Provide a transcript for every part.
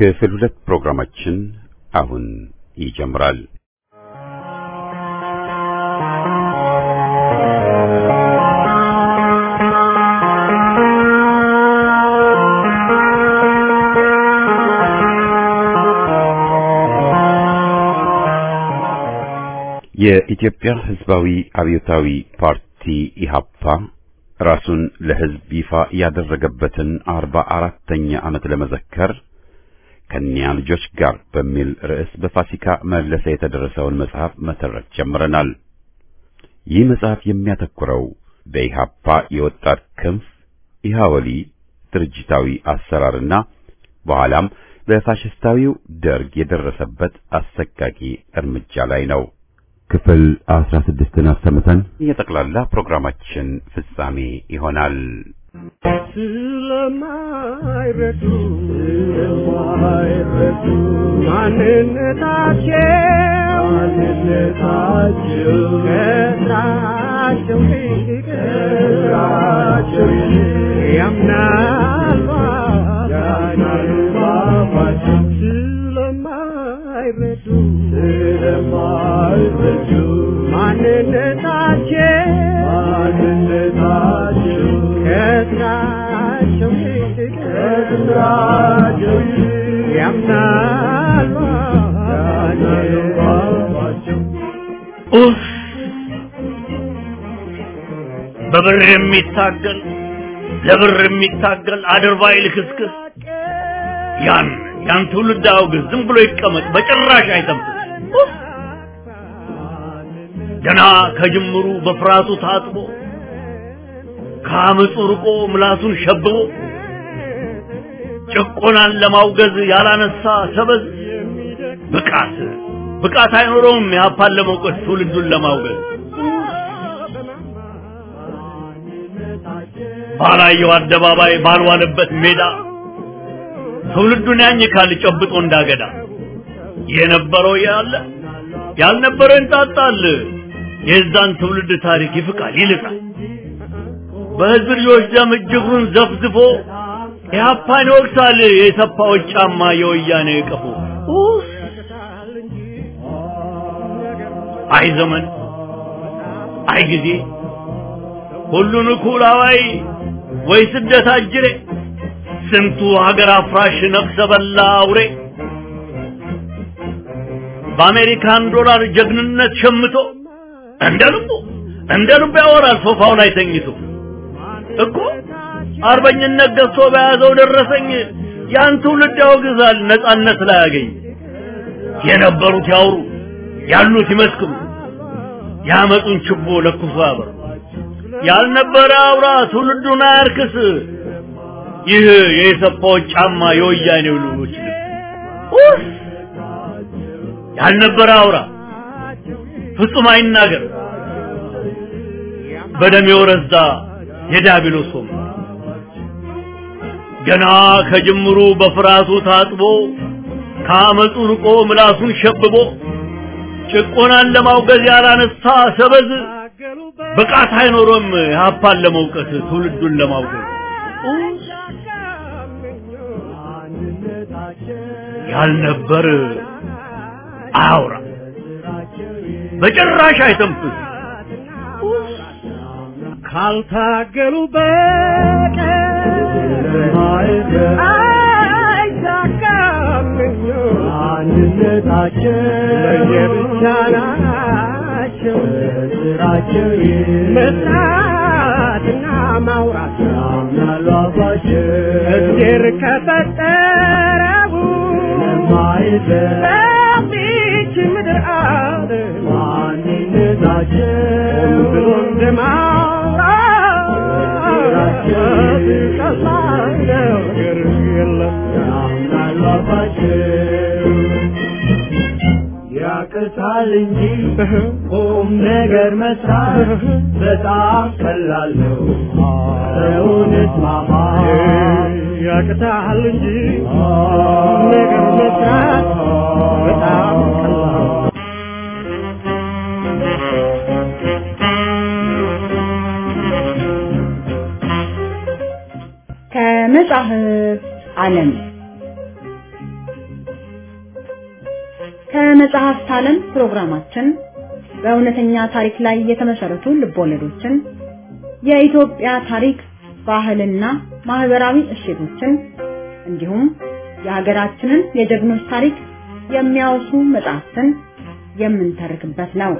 ክፍል ሁለት ፕሮግራማችን አሁን ይጀምራል። የኢትዮጵያ ሕዝባዊ አብዮታዊ ፓርቲ ኢሃፓ ራሱን ለሕዝብ ይፋ ያደረገበትን አርባ አራተኛ ዓመት ለመዘከር ከኒያ ልጆች ጋር በሚል ርዕስ በፋሲካ መለሰ የተደረሰውን መጽሐፍ መተረክ ጀምረናል። ይህ መጽሐፍ የሚያተኩረው በኢሃፓ የወጣት ክንፍ ኢሃወሊ ድርጅታዊ አሰራርና በኋላም በፋሽስታዊው ደርግ የደረሰበት አሰቃቂ እርምጃ ላይ ነው። ክፍል አስራ ስድስትን አሰምተን የጠቅላላ ፕሮግራማችን ፍጻሜ ይሆናል። ስለማይረዱ ስለማይረዱ ማንነታቸው ማንነታቸው ከስራቸው ይልቅ ከስራቸው ይልቅ ያምናል ያምናል ባባቸው ስለማይረዱ ስለማይረዱ ማንነታቸው ማንነታቸው ከስራቸው ይልቅ ከስራቸው ይልቅ ያምናል ባባቸው ኡፍ! በብር የሚታገል ለብር የሚታገል አድርባይ ልክስክስ ያን ያን ትውልድ አውግዝ፣ ዝም ብሎ ይቀመጥ፣ በጭራሽ አይተንፍስ። ኡፍ! ገና ከጅምሩ በፍርሃቱ ታጥቦ ከአመፁ ርቆ ምላሱን ሸብቦ ጭቆናን ለማውገዝ ያላነሳ ሰበዝ ብቃት ብቃት አይኖረውም የሀፓን ለመውቀስ ትውልዱን ለማውገዝ ባላየው አደባባይ ባልዋለበት ሜዳ ትውልዱን ያኝካል ጨብጦ እንዳገዳ የነበረው ያለ ያልነበረው እንጣጣል የዛን ትውልድ ታሪክ ይፍቃል ይልቃል በህዝብ ልጆች ደም እጅጉን ዘፍዝፎ ኢህአፓን ይወቅሳል የሰፋዎች ጫማ የወያኔ ቀፎ ኡፍ! አይ ዘመን አይ ጊዜ ሁሉን እኩል አዋይ ወይ ስደት አጅሬ ስንቱ ሀገር አፍራሽ ነፍሰ በላ አውሬ በአሜሪካን ዶላር ጀግንነት ሸምቶ እንደ ልቡ እንደ ልቡ ያወራል ሶፋው ላይ ተኝቶ እኮ አርበኝነት ገዝቶ በያዘው ደረሰኝ ያን ትውልድ ያወግዛል ነጻነት ላይ ያገኝ የነበሩት ያውሩ ያሉት ይመስክሩ ያመጡን ችቦ ለኩሶ ያበሩ ያልነበረ አውራ ትውልዱን አያርክስ ይህ የሰፋዎች ጫማ የወያኔው ልጆች ልብስ ኡፍ! ያልነበረ አውራ ፍጹም አይናገር በደም የወረዛ የዲያብሎስ ወንበር ገና ከጅምሩ በፍርሃቱ ታጥቦ ከአመፁ ርቆ ምላሱን ሸብቦ ጭቆናን ለማውገዝ ያላነሳ ሰበዝ ብቃት አይኖሮም የሀፓን ለመውቀስ ትውልዱን ለማውገዝ ያልነበር አያውራ በጭራሽ አይተንፍስ ካልታገሉ በቀር አይሳካም አንድነታቸው ለየብቻ ናቸው ስራቸው መስራትና ማውራት ያምናሉ አባቸው እግዜር ከፈጠረው የማይለይ በዚች ምድር አለ ማንነታቸው ብሎ እንደማውራት ቀላል ነገር የለም ያምናሉ አባቸው ያቅታል እንጂ ቁም ነገር መስራት በጣም ቀላል ነው። ሰውነት ማማ ያቅታል እንጂ ነገር መስራት በጣም ቀላል ከመጽሐፍ ዓለም የመጽሐፍት ዓለም ፕሮግራማችን በእውነተኛ ታሪክ ላይ የተመሰረቱ ልቦለዶችን፣ የኢትዮጵያ ታሪክ፣ ባህልና ማህበራዊ እሴቶችን እንዲሁም የሀገራችንን የጀግኖች ታሪክ የሚያወሱ መጽሐፍትን የምንተርክበት ነው።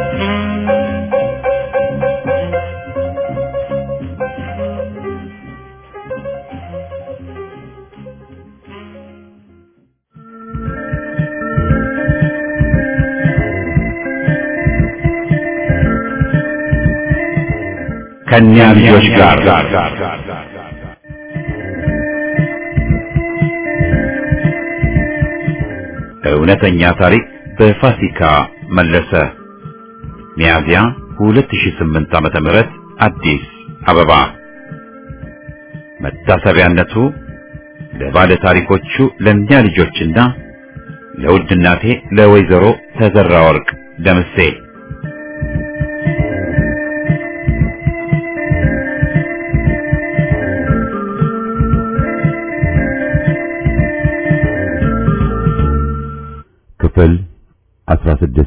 ከእኛ ልጆች ጋር እውነተኛ ታሪክ በፋሲካ መለሰ ሚያዝያ 2008 ዓመተ ምህረት አዲስ አበባ መታሰቢያነቱ ለባለ ታሪኮቹ ለእኛ ልጆችና ለውድ እናቴ ለወይዘሮ ተዘራ ወርቅ ደምሴ ክፍል 16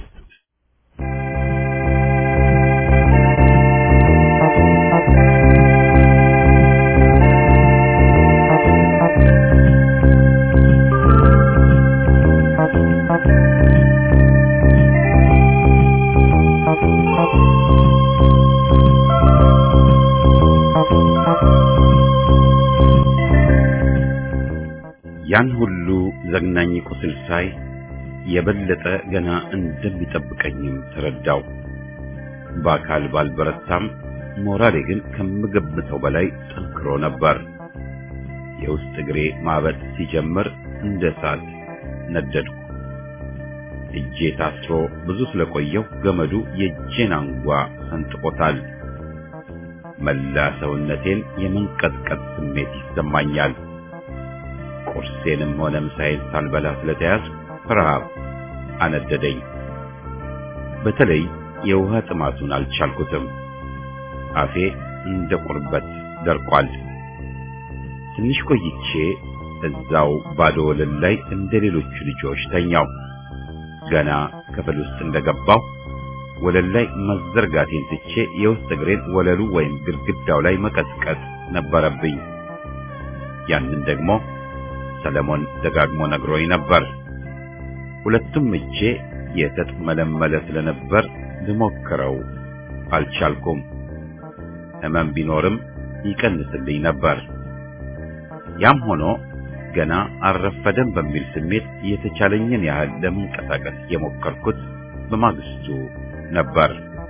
ያን ሁሉ ዘግናኝ ቁስል ሳይ የበለጠ ገና እንደሚጠብቀኝም ተረዳው። በአካል ባልበረታም ሞራሌ ግን ከምገምተው በላይ ጠንክሮ ነበር። የውስጥ እግሬ ማበጥ ሲጀምር እንደ እሳት ነደድኩ። እጄ ታስሮ ብዙ ስለቆየው ገመዱ የእጄን አንጓ ሰንጥቆታል። መላ ሰውነቴን የመንቀጥቀጥ ስሜት ይሰማኛል። ቁርሴንም ሆነ ምሳዬን ሳልበላ ስለተያዝኩ ረሃብ አነደደኝ። በተለይ የውሃ ጥማቱን አልቻልኩትም። አፌ እንደ ቁርበት ደርቋል። ትንሽ ቆይቼ እዛው ባዶ ወለል ላይ እንደ ሌሎቹ ልጆች ተኛው። ገና ክፍል ውስጥ እንደገባው ወለል ላይ መዘርጋቴን ትቼ የውስጥ እግሬን ወለሉ ወይም ግድግዳው ላይ መቀጥቀጥ ነበረብኝ። ያንን ደግሞ ሰለሞን ደጋግሞ ነግሮኝ ነበር። ሁለቱም እጄ የተጥመለመለ ስለነበር ልሞክረው አልቻልኩም። ሕመም ቢኖርም ይቀንስልኝ ነበር። ያም ሆኖ ገና አልረፈደም በሚል ስሜት የተቻለኝን ያህል ለመንቀሳቀስ የሞከርኩት በማግስቱ ነበር።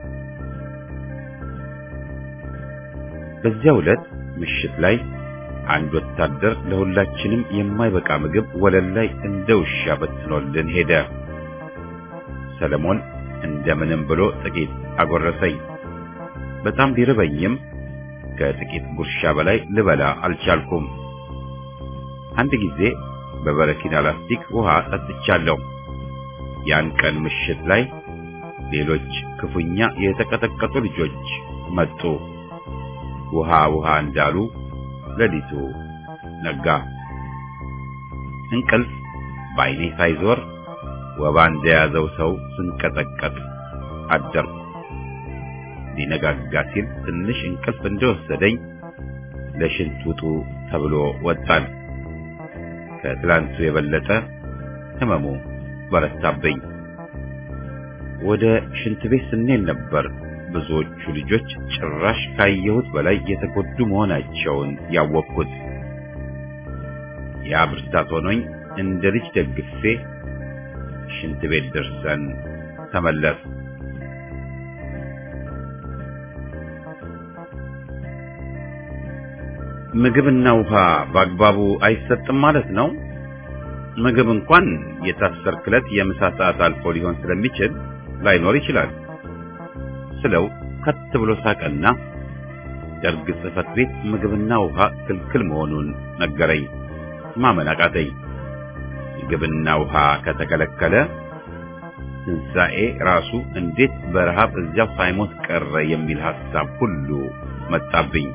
በዚያው ዕለት ምሽት ላይ አንድ ወታደር ለሁላችንም የማይበቃ ምግብ ወለል ላይ እንደ ውሻ በትኖልን ሄደ። ሰለሞን እንደምንም ብሎ ጥቂት አጎረሰኝ። በጣም ቢርበኝም ከጥቂት ጉርሻ በላይ ልበላ አልቻልኩም። አንድ ጊዜ በበረኪና ላስቲክ ውሃ ጠጥቻለሁ። ያን ቀን ምሽት ላይ ሌሎች ክፉኛ የተቀጠቀጡ ልጆች መጡ። ውሃ ውሃ እንዳሉ ሌሊቱ ነጋ። እንቅልፍ በዓይኔ ሳይዞር ወባ እንደያዘው ሰው ስንቀጠቀጥ አደርኩ። ሊነጋጋ ሲል ትንሽ እንቅልፍ እንደወሰደኝ ለሽንት ውጡ ተብሎ ወጣን። ከትላንቱ የበለጠ ህመሙ በረታብኝ። ወደ ሽንት ቤት ስንሄድ ነበር ብዙዎቹ ልጆች ጭራሽ ካየሁት በላይ የተጎዱ መሆናቸውን ያወቅኩት። ያ ብርታት ሆኖኝ እንደ ልጅ ደግፌ ሽንት ቤት ደርሰን ተመለስ። ምግብና ውሃ በአግባቡ አይሰጥም ማለት ነው። ምግብ እንኳን የታሰርክለት የምሳ ሰዓት አልፎ ሊሆን ስለሚችል ላይኖር ይችላል ስለው ከት ብሎ ሳቀና ደርግ ጽሕፈት ቤት ምግብና ውሃ ክልክል መሆኑን ነገረኝ። ማመን አቃተኝ። ምግብና ውሃ ከተከለከለ ትንሣኤ ራሱ እንዴት በረሃብ እዚያው ሳይሞት ቀረ የሚል ሐሳብ ሁሉ መጣብኝ።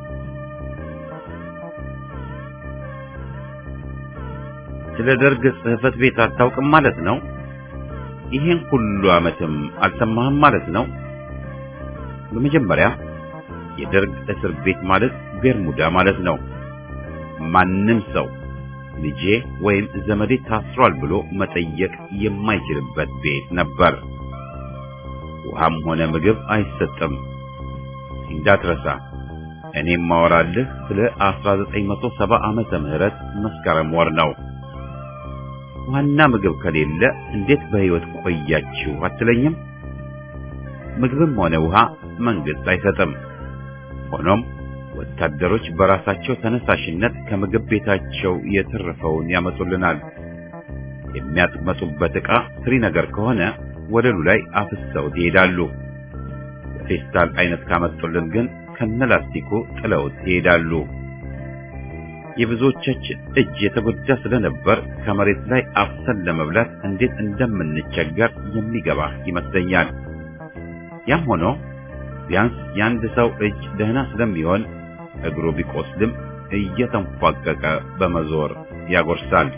ስለ ደርግ ጽሕፈት ቤት አታውቅም ማለት ነው? ይሄን ሁሉ ዓመትም አልሰማህም ማለት ነው? በመጀመሪያ የደርግ እስር ቤት ማለት ቤርሙዳ ማለት ነው። ማንም ሰው ልጄ ወይም ዘመዴ ታስሯል ብሎ መጠየቅ የማይችልበት ቤት ነበር። ውሃም ሆነ ምግብ አይሰጥም። እንዳትረሳ እኔም ማወራልህ ስለ 1970 ዓመተ ምህረት መስከረም ወር ነው። ዋና ምግብ ከሌለ እንዴት በሕይወት ቆያችሁ አትለኝም? ምግብም ሆነ ውሃ መንግስት አይሰጥም። ሆኖም ወታደሮች በራሳቸው ተነሳሽነት ከምግብ ቤታቸው የተረፈውን ያመጡልናል። የሚያጥመጡበት ዕቃ ትሪ ነገር ከሆነ ወለሉ ላይ አፍሰውት ይሄዳሉ። ፌስታል አይነት ካመጡልን ግን ከነላስቲኩ ጥለውት ይሄዳሉ። የብዙዎቻችን እጅ የተጎዳ ስለነበር ከመሬት ላይ አፍሰን ለመብላት እንዴት እንደምንቸገር የሚገባ ይመስለኛል። ያም ሆኖ ቢያንስ የአንድ ሰው እጅ ደህና ስለሚሆን እግሩ ቢቆስልም እየተንፏቀቀ በመዞር ያጎርሳል።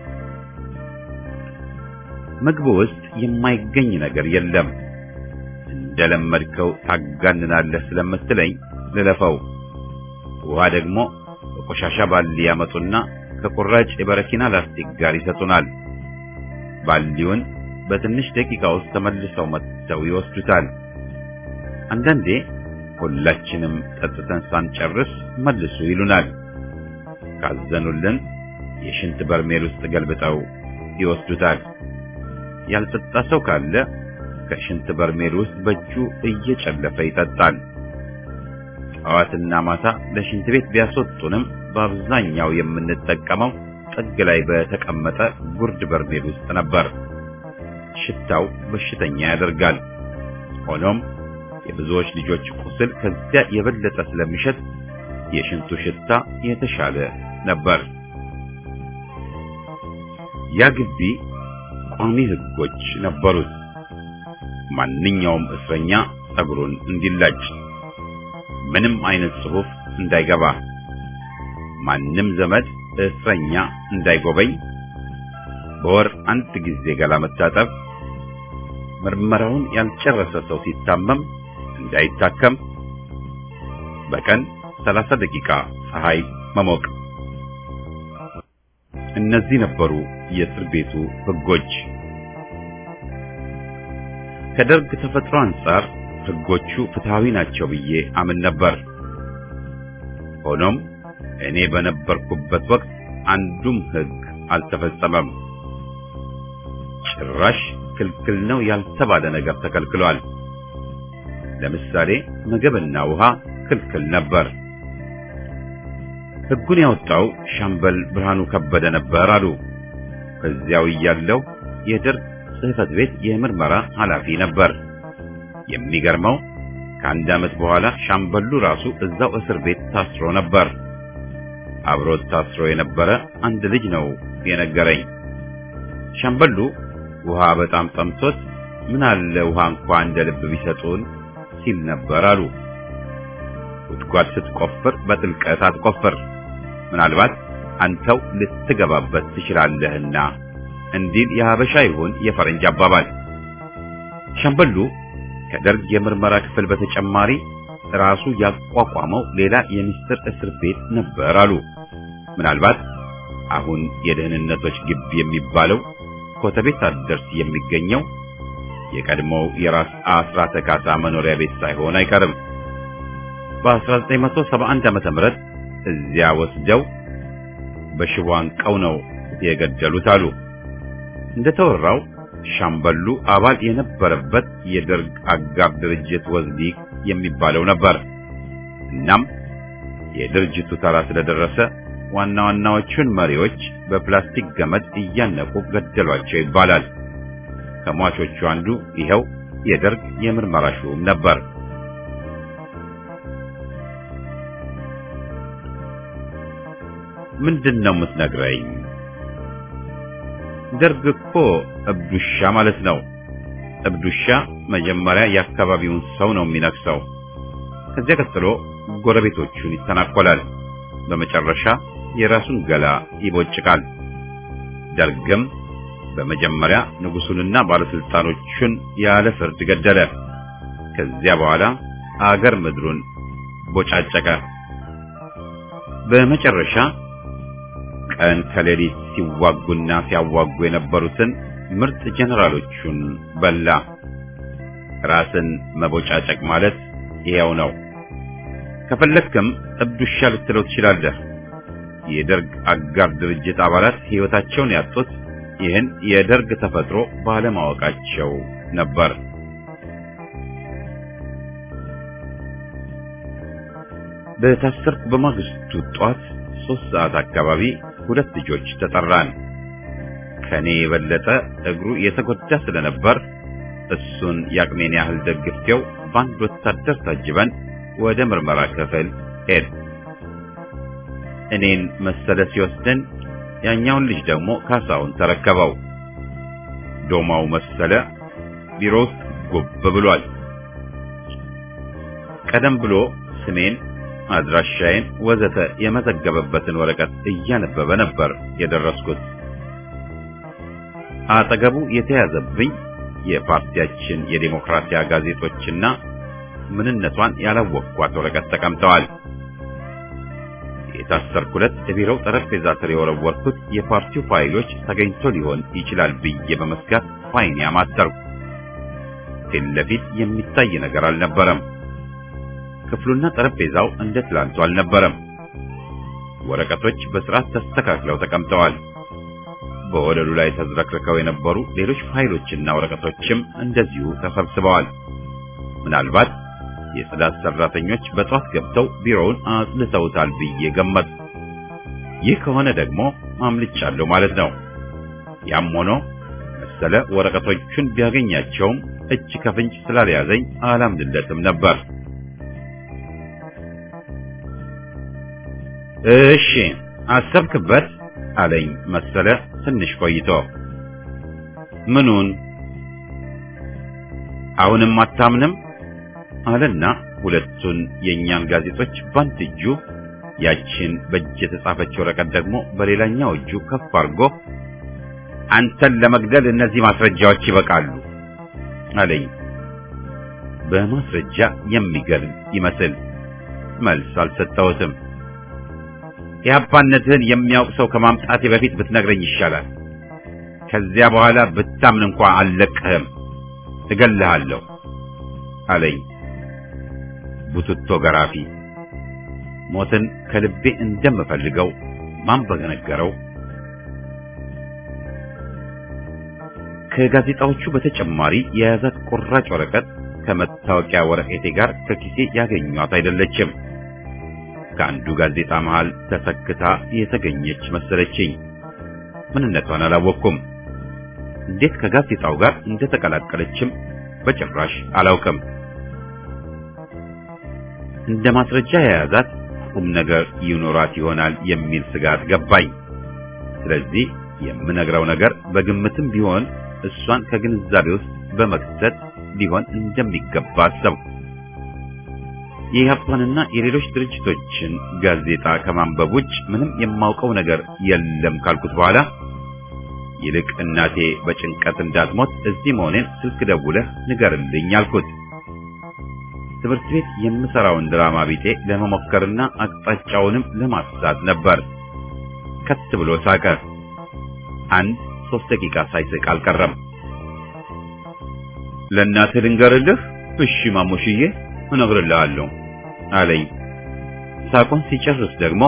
ምግቡ ውስጥ የማይገኝ ነገር የለም። እንደለመድከው ታጋንናለህ ስለምትለኝ ልለፈው። ውሃ ደግሞ በቆሻሻ ባሊ ያመጡና ከቁራጭ የበረኪና ላስቲክ ጋር ይሰጡናል። ባሊውን በትንሽ ደቂቃ ውስጥ ተመልሰው መጥተው ይወስዱታል። አንዳንዴ ሁላችንም ጠጥተን ሳንጨርስ መልሱ ይሉናል። ካዘኑልን የሽንት በርሜል ውስጥ ገልብጠው ይወስዱታል። ያልጠጣ ሰው ካለ ከሽንት በርሜል ውስጥ በእጁ እየጨለፈ ይጠጣል። ጠዋትና ማታ ለሽንት ቤት ቢያስወጡንም በአብዛኛው የምንጠቀመው ጥግ ላይ በተቀመጠ ጉርድ በርሜል ውስጥ ነበር። ሽታው በሽተኛ ያደርጋል። ሆኖም የብዙዎች ልጆች ቁስል ከዚያ የበለጠ ስለሚሸት የሽንቱ ሽታ የተሻለ ነበር። ያ ግቢ ቋሚ ሕጎች ነበሩት። ማንኛውም እስረኛ ጸጉሩን እንዲላጭ፣ ምንም አይነት ጽሑፍ እንዳይገባ፣ ማንም ዘመድ እስረኛ እንዳይጎበኝ፣ በወር አንድ ጊዜ ገላ መታጠብ፣ ምርመራውን ያልጨረሰ ሰው ሲታመም እንዳይታከም፣ በቀን 30 ደቂቃ ፀሐይ መሞቅ። እነዚህ ነበሩ የእስር ቤቱ ሕጎች። ከደርግ ተፈጥሮ አንጻር ሕጎቹ ፍትሃዊ ናቸው ብዬ አምን ነበር። ሆኖም እኔ በነበርኩበት ወቅት አንዱም ሕግ አልተፈጸመም። ጭራሽ ክልክል ነው ያልተባለ ነገር ተከልክሏል። ለምሳሌ ምግብና ውሃ ክልክል ነበር። ሕጉን ያወጣው ሻምበል ብርሃኑ ከበደ ነበር አሉ። በዚያው እያለው የደርግ ጽሕፈት ቤት የምርመራ ኃላፊ ነበር። የሚገርመው ከአንድ ዓመት በኋላ ሻምበሉ ራሱ እዛው እስር ቤት ታስሮ ነበር። አብሮት ታስሮ የነበረ አንድ ልጅ ነው የነገረኝ። ሻምበሉ ውሃ በጣም ጠምቶት ምን አለ ውሃ እንኳን እንደ ልብ ቢሰጡን ሲል ነበር አሉ። ጉድጓድ ስትቆፍር በጥልቀት አትቆፍር፣ ምናልባት አንተው ልትገባበት ትችላለህና እንዲል የሀበሻ ይሁን የፈረንጅ አባባል። ሻምበሉ ከደርግ የምርመራ ክፍል በተጨማሪ ራሱ ያቋቋመው ሌላ የሚስጥር እስር ቤት ነበር አሉ። ምናልባት አሁን የደህንነቶች ግቢ የሚባለው ኮተቤ ሳትደርስ የሚገኘው የቀድሞው የራስ አስራተ ካሳ መኖሪያ ቤት ሳይሆን አይቀርም። በ1971 ዓመተ ምህረት እዚያ ወስደው በሽቦ አንቀው ነው የገደሉት አሉ። እንደተወራው ሻምበሉ አባል የነበረበት የደርግ አጋር ድርጅት ወዝሊቅ የሚባለው ነበር። እናም የድርጅቱ ተራ ስለደረሰ ዋና ዋናዎቹን መሪዎች በፕላስቲክ ገመድ እያነቁ ገደሏቸው ይባላል። ከሟቾቹ አንዱ ይኸው የደርግ የምርመራ ሹም ነበር። ምንድን ነው የምትነግረኝ? ደርግ እኮ እብዱሻ ማለት ነው። እብዱሻ መጀመሪያ የአካባቢውን ሰው ነው የሚነክሰው። ከዚያ ቀጥሎ ጎረቤቶቹን ይተናኮላል። በመጨረሻ የራሱን ገላ ይቦጭቃል። ደርግም በመጀመሪያ ንጉሱንና ባለስልጣኖቹን ያለ ፍርድ ገደለ። ከዚያ በኋላ አገር ምድሩን ቦጫጨቀ። በመጨረሻ ቀን ከሌሊት ሲዋጉና ሲያዋጉ የነበሩትን ምርጥ ጀነራሎቹን በላ። ራስን መቦጫጨቅ ማለት ይሄው ነው። ከፈለክም እብድ ውሻ ልትለው ትችላለህ። የደርግ አጋር ድርጅት አባላት ሕይወታቸውን ያጡት ይህን የደርግ ተፈጥሮ ባለማወቃቸው ነበር። በታሰርኩ በማግስቱ ጧት ሶስት ሰዓት አካባቢ ሁለት ልጆች ተጠራን። ከኔ የበለጠ እግሩ የተጎዳ ስለነበር እሱን ያቅሜን ያህል ደግፌው በአንድ ወታደር ታጅበን ወደ ምርመራ ክፍል ሄድ። እኔን መሰለ ሲወስደን ያኛውን ልጅ ደግሞ ካሳውን ተረከበው። ዶማው መሰለ ቢሮ ውስጥ ጉብ ብሏል። ቀደም ብሎ ስሜን፣ አድራሻዬን ወዘተ የመዘገበበትን ወረቀት እያነበበ ነበር የደረስኩት። አጠገቡ የተያዘብኝ የፓርቲያችን የዴሞክራሲያ ጋዜጦችና ምንነቷን ያላወቅኳት ወረቀት ተቀምጠዋል። የታሰርኩለት የቢሮው ጠረጴዛ ስር የወረወርኩት የፓርቲው ፋይሎች ተገኝቶ ሊሆን ይችላል ብዬ በመስጋት ፋይን ያማተርኩ። ፊት ለፊት የሚታይ ነገር አልነበረም። ክፍሉና ጠረጴዛው እንደ ትላንቱ አልነበረም። ወረቀቶች በስርዓት ተስተካክለው ተቀምጠዋል። በወለሉ ላይ ተዝረክርከው የነበሩ ሌሎች ፋይሎችና ወረቀቶችም እንደዚሁ ተሰብስበዋል። ምናልባት የጽዳት ሰራተኞች በጧት ገብተው ቢሮውን አጽድተውታል ብዬ ገመት። ይህ ከሆነ ደግሞ አምልጫለሁ ማለት ነው። ያም ሆኖ መሰለ ወረቀቶቹን ቢያገኛቸውም እጅ ከፍንጭ ስላልያዘኝ አላምንለትም ነበር። እሺ አሰብክበት አለኝ መሰለ ትንሽ ቆይቶ። ምኑን? አሁንም አታምንም አለና ሁለቱን የእኛን ጋዜጦች በአንድ እጁ ያችን በእጅ የተጻፈች ወረቀት ደግሞ በሌላኛው እጁ ከፍ አድርጎ አንተን ለመግደል እነዚህ ማስረጃዎች ይበቃሉ አለኝ። በማስረጃ የሚገርም ይመስል መልስ አልሰጠሁትም። የአባነትህን የሚያውቅ ሰው ከማምጣቴ በፊት ብትነግረኝ ይሻላል። ከዚያ በኋላ ብታምን እንኳ አልለቅህም፣ እገልሃለሁ አለኝ። ቡትቶ ገራፊ ሞትን ከልቤ እንደምፈልገው ማን በነገረው? ከጋዜጣዎቹ በተጨማሪ የያዛት ቁራጭ ወረቀት ከመታወቂያ ወረቀቴ ጋር ከኪሴ ያገኟት አይደለችም። ከአንዱ ጋዜጣ መሃል ተሰክታ የተገኘች መሰለችኝ። ምንነቷን አላወቅኩም። እንዴት ከጋዜጣው ጋር እንደተቀላቀለችም በጭራሽ አላውቅም። እንደ ማስረጃ የያዛት ቁም ነገር ይኖራት ይሆናል የሚል ስጋት ገባኝ። ስለዚህ የምነግረው ነገር በግምትም ቢሆን እሷን ከግንዛቤ ውስጥ በመክተት ሊሆን እንደሚገባ አሰብኩ። የኢህአፓንና የሌሎች ድርጅቶችን ጋዜጣ ከማንበብ ውጭ ምንም የማውቀው ነገር የለም ካልኩት በኋላ ይልቅ እናቴ በጭንቀት እንዳትሞት እዚህ መሆኔን ስልክ ደውለህ ንገርልኝ አልኩት። ትምህርት ቤት የምሰራውን ድራማ ቢጤ ለመሞከርና አቅጣጫውንም ለማሳት ነበር። ከት ብሎ ሳቀ። አንድ ሶስት ደቂቃ ሳይስቅ አልቀረም። ለእናትህ ልንገርልህ? እሺ ማሙሽዬ እነግርልሃለሁ አለኝ። ሳቁን ሲጨርስ ደግሞ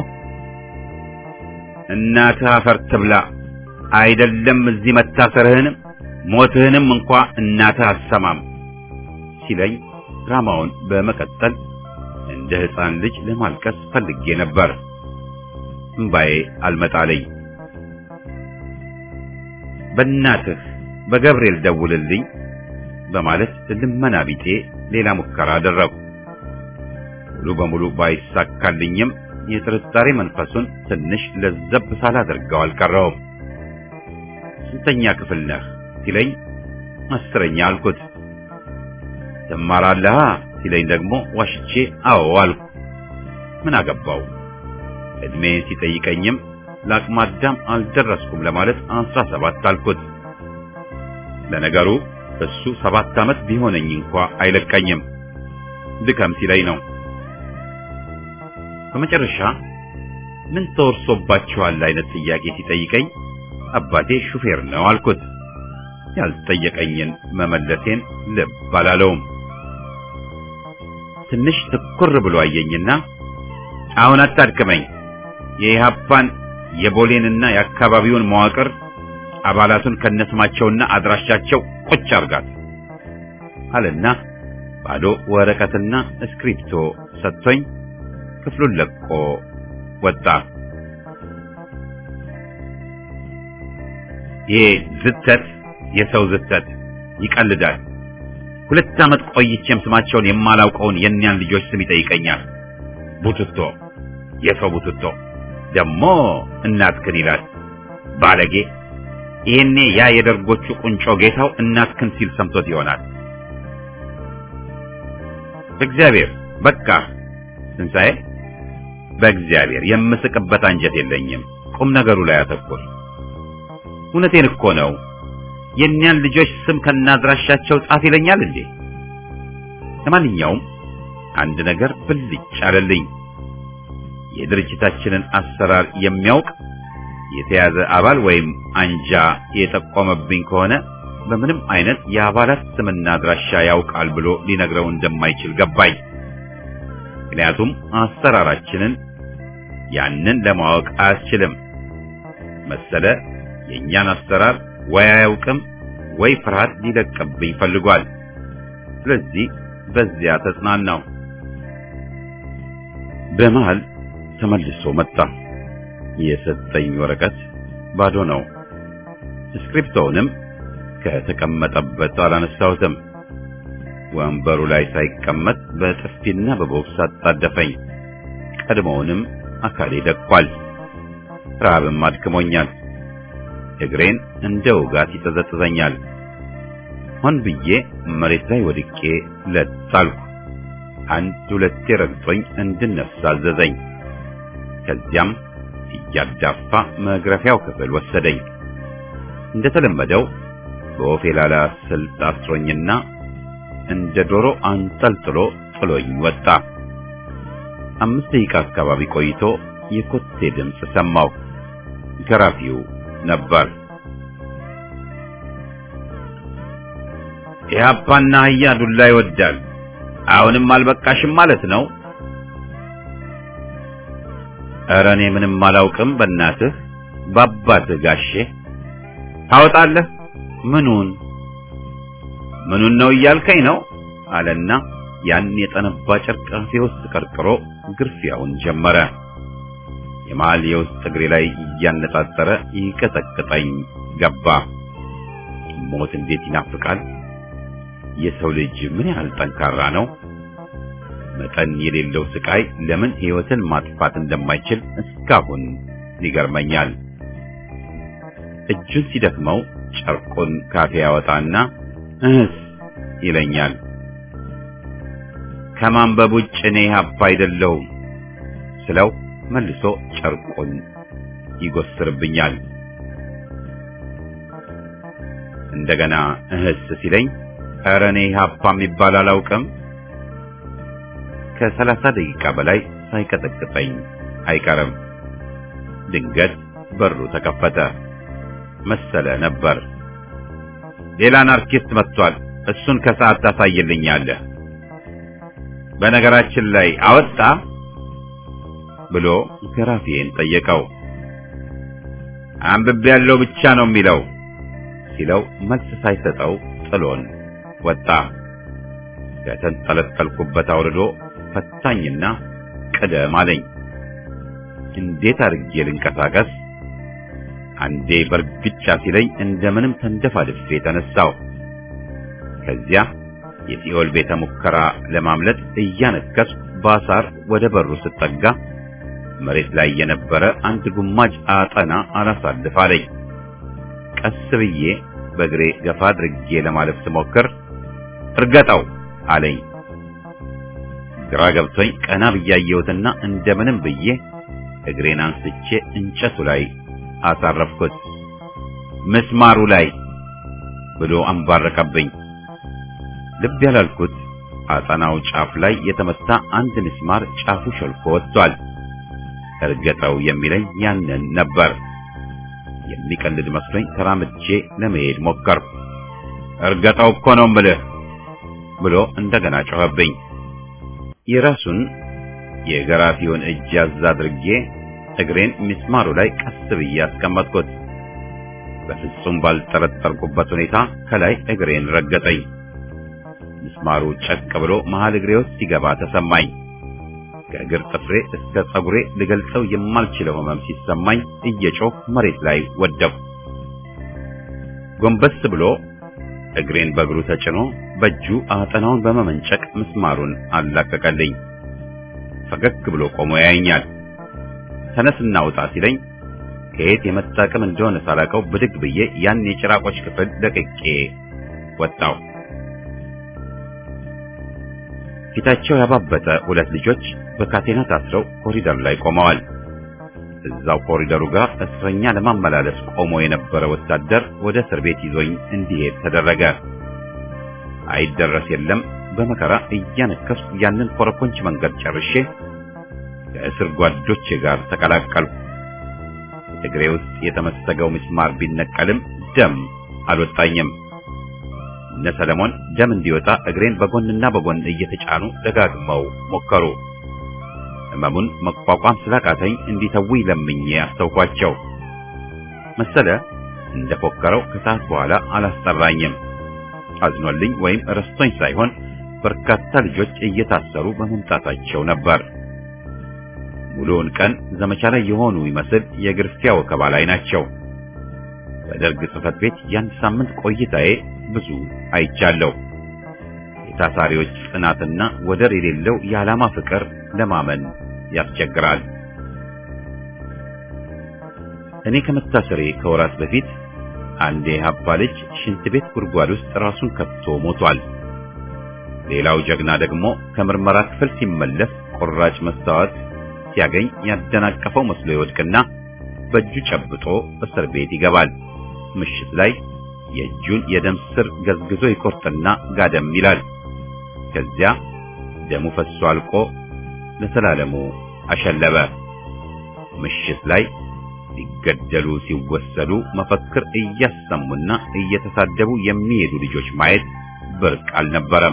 እናትህ አፈር ትብላ፣ አይደለም እዚህ መታሰርህንም ሞትህንም እንኳ እናትህ አሰማም ሲለኝ ድራማውን በመቀጠል እንደ ሕፃን ልጅ ለማልቀስ ፈልጌ ነበር። እምባዬ አልመጣለኝ። በእናትህ በገብርኤል ደውልልኝ በማለት ልመና ቢጤ ሌላ ሙከራ አደረጉ። ሙሉ በሙሉ ባይሳካልኝም የጥርጣሬ መንፈሱን ትንሽ ለዘብ ሳላደርገው አልቀረውም። ስንተኛ ክፍል ነህ ሲለኝ አስረኛ አልኩት። ትማራለህ ሲለኝ ደግሞ ዋሽቼ አዎ አልኩ። ምን አገባው? እድሜን ሲጠይቀኝም ለአቅመ አዳም አልደረስኩም ለማለት አስራ ሰባት አልኩት። ለነገሩ እሱ ሰባት ዓመት ቢሆነኝ እንኳ አይለቀኝም። ድከም ሲለኝ ነው። በመጨረሻ ምን ተወርሶባችኋል አይነት ጥያቄ ሲጠይቀኝ አባቴ ሹፌር ነው አልኩት። ያልጠየቀኝን መመለሴን ልብ አላለውም። ትንሽ ትኩር ብሎ አየኝና አሁን አታድክመኝ፣ የኢህአፓን የቦሌንና የአካባቢውን መዋቅር አባላቱን ከነስማቸውና አድራሻቸው ቁጭ አርጋት አለና ባዶ ወረቀትና እስክሪፕቶ ሰጥቶኝ ክፍሉን ለቆ ወጣ። ይሄ ዝተት የሰው ዝተት ይቀልዳል። ሁለት ዓመት ቆይቼም ስማቸውን የማላውቀውን የእኒያን ልጆች ስም ይጠይቀኛል። ቡትቶ፣ የሰው ቡትቶ ደግሞ እናትክን ይላል። ባለጌ! ይሄኔ ያ የደርጎቹ ቁንጮ ጌታው እናትክን ሲል ሰምቶት ይሆናል። በእግዚአብሔር በቃ ትንሣኤ፣ በእግዚአብሔር የምስቅበት አንጀት የለኝም። ቁም ነገሩ ላይ አተኩር። እውነቴን እኮ ነው። የእኒያን ልጆች ስም ከናድራሻቸው ጻፍ ይለኛል እንዴ? ለማንኛውም አንድ ነገር ብልጭ አለልኝ። የድርጅታችንን አሰራር የሚያውቅ የተያዘ አባል ወይም አንጃ የጠቆመብኝ ከሆነ በምንም አይነት የአባላት ስምና አድራሻ ያውቃል ብሎ ሊነግረው እንደማይችል ገባኝ። ምክንያቱም አሰራራችንን ያንን ለማወቅ አያስችልም መሰለ። የእኛን አሰራር ወይ አያውቅም ወይ ፍርሃት ሊለቅብኝ ፈልጓል። ስለዚህ በዚያ ተጽናናው። በመሃል ተመልሶ መጣ። የሰጠኝ ወረቀት ባዶ ነው። ስክሪፕቶውንም ከተቀመጠበት አላነሳሁትም። ወንበሩ ላይ ሳይቀመጥ በጥፊና በቦክስ አጣደፈኝ። ቀድሞውንም አካሌ ደቋል። ረሃብም አድክሞኛል። እግሬን እንደ ውጋት ይጠዘጥዘኛል። ሆን ብዬ መሬት ላይ ወድቄ ለጣልኩ። አንድ ሁለቴ ረግጦኝ እንድነሳ አዘዘኝ። ከዚያም እያዳፋ መግረፊያው ክፍል ወሰደኝ። እንደተለመደው በወፌላላ ስልት አስሮኝና እንደ ዶሮ አንጠልጥሎ ጥሎኝ ወጣ። አምስት ደቂቃ አካባቢ ቆይቶ የኮቴ ድምፅ ሰማሁ። ገራፊው ነበር። ኢህአፓና አህያ ዱላ ይወዳል። አሁንም አልበቃሽም ማለት ነው? ኧረ እኔ ምንም አላውቅም። በእናትህ በአባትህ ጋሼ ታወጣለህ። ምኑን ምኑን ነው እያልከኝ ነው አለና ያን የጠነባ ጨርቅ አፌ ውስጥ ቀርቅሮ ግርፊያውን ጀመረ። የመሃል የውስጥ እግሬ ላይ እያነጣጠረ ይቀጠቅጠኝ ገባ። ሞት እንዴት ይናፍቃል! የሰው ልጅ ምን ያህል ጠንካራ ነው! መጠን የሌለው ስቃይ ለምን ሕይወትን ማጥፋት እንደማይችል እስካሁን ይገርመኛል። እጁን ሲደክመው ጨርቁን ካፌ ያወጣና እህስ ይለኛል። ከማንበብ ውጭ እኔ ሀባ አይደለሁም ስለው መልሶ ጨርቁን ይጎስርብኛል። እንደገና እህስ ሲለኝ ኧረ እኔ ሀፓ የሚባል አላውቅም። ከሰላሳ ደቂቃ በላይ ሳይቀጠቅጠኝ አይቀርም። ድንገት በሩ ተከፈተ መሰለ ነበር። ሌላ አናርኪስት መጥቷል። እሱን ከሰዓት ታሳይልኛለህ። በነገራችን ላይ አወጣ ብሎ ገራፊዬን ጠየቀው። አንብቤ ያለው ብቻ ነው የሚለው ሲለው መልስ ሳይሰጠው ጥሎን ወጣ። ከተንጠለጠልኩበት አውርዶ ፈታኝና ቅደም አለኝ። እንዴት አድርጌ ልንቀሳቀስ? አንዴ በርግጫ ሲለኝ እንደምንም ተንደፋድፌ ተነሳው። ከዚያ የሲኦል ቤተ ሙከራ ለማምለጥ እያነከስ ባሳር ወደ በሩ ስጠጋ መሬት ላይ የነበረ አንድ ጉማጅ አጠና አላሳልፍ አለኝ። ቀስ ብዬ በእግሬ ገፋ አድርጌ ለማለፍ ስሞክር እርገጠው አለኝ። ግራ ገብቶኝ ቀና ብያየሁትና እንደምንም ብዬ እግሬን አንስቼ እንጨቱ ላይ አሳረፍኩት። ምስማሩ ላይ ብሎ አንባረቀብኝ። ልብ ያላልኩት አጠናው ጫፍ ላይ የተመታ አንድ ምስማር ጫፉ ሸልኮ ወጥቷል። እርገጠው የሚለኝ ያንን ነበር። የሚቀልድ መስሎኝ ተራምጄ ለመሄድ ሞከርኩ። እርገጠው እኮ ነው እምልህ ብሎ እንደገና ጮኸብኝ። የራሱን የገራፊውን እጅ ያዝ አድርጌ እግሬን ሚስማሩ ላይ ቀስ ብዬ አስቀመጥኩት። በፍጹም ባልጠረጠርኩበት ሁኔታ ከላይ እግሬን ረገጠኝ። ምስማሩ ጨቅ ብሎ መሃል እግሬ ውስጥ ሲገባ ተሰማኝ። ከእግር ጥፍሬ እስከ ጸጉሬ ልገልጸው የማልችለው ህመም ሲሰማኝ እየጮህ መሬት ላይ ወደቅሁ። ጎንበስ ብሎ እግሬን በእግሩ ተጭኖ በእጁ አጠናውን በመመንጨቅ ምስማሩን አላቀቀልኝ። ፈገግ ብሎ ቆሞ ያየኛል። ተነስና ውጣ ሲለኝ ከየት የመጣ አቅም እንደሆነ ሳላውቀው ብድግ ብዬ ያን የጭራቆች ክፍል ለቅቄ ወጣው። ፊታቸው ያባበጠ ሁለት ልጆች በካቴና ታስረው ኮሪደር ላይ ቆመዋል። እዛው ኮሪደሩ ጋር እስረኛ ለማመላለስ ቆሞ የነበረ ወታደር ወደ እስር ቤት ይዞኝ እንዲሄድ ተደረገ። አይደረስ የለም በመከራ እያነከስኩ ያንን ኮረኮንች መንገድ ጨርሼ ከእስር ጓዶቼ ጋር ተቀላቀልኩ። እግሬ ውስጥ የተመሰገው ምስማር ቢነቀልም ደም አልወጣኝም። እነ ሰለሞን ደም እንዲወጣ እግሬን በጎንና በጎን እየተጫኑ ደጋግመው ሞከሩ። ህመሙን መቋቋም ስላቃተኝ እንዲተውኝ ለምኜ አስተውኳቸው። መሰለ እንደፎከረው ከሰዓት በኋላ አላስጠራኝም። አዝኖልኝ ወይም ረስቶኝ ሳይሆን በርካታ ልጆች እየታሰሩ በመምጣታቸው ነበር። ሙሉውን ቀን ዘመቻ ላይ የሆኑ ይመስል የግርፊያ ወከባ ላይ ናቸው። በደርግ ጽሕፈት ቤት የአንድ ሳምንት ቆይታዬ ብዙ አይቻለሁ። የታሳሪዎች ጽናትና ወደር የሌለው የዓላማ ፍቅር ለማመን ያስቸግራል። እኔ ከመታሰሬ ከወራት በፊት አንድ የሀባ ልጅ ሽንት ቤት ጉድጓድ ውስጥ ራሱን ከቶ ሞቷል። ሌላው ጀግና ደግሞ ከምርመራ ክፍል ሲመለስ ቁራጭ መስታወት ሲያገኝ ያደናቀፈው መስሎ ይወድቅና በእጁ ጨብጦ እስር ቤት ይገባል። ምሽት ላይ የእጁን የደም ስር ገዝግዞ ይቆርጥና ጋደም ይላል። ከዚያ ደሙ ፈሶ አልቆ ለሰላለሙ አሸለበ። ምሽት ላይ ሊገደሉ ሲወሰዱ መፈክር እያሰሙና እየተሳደቡ የሚሄዱ ልጆች ማየት ብርቅ አልነበረም።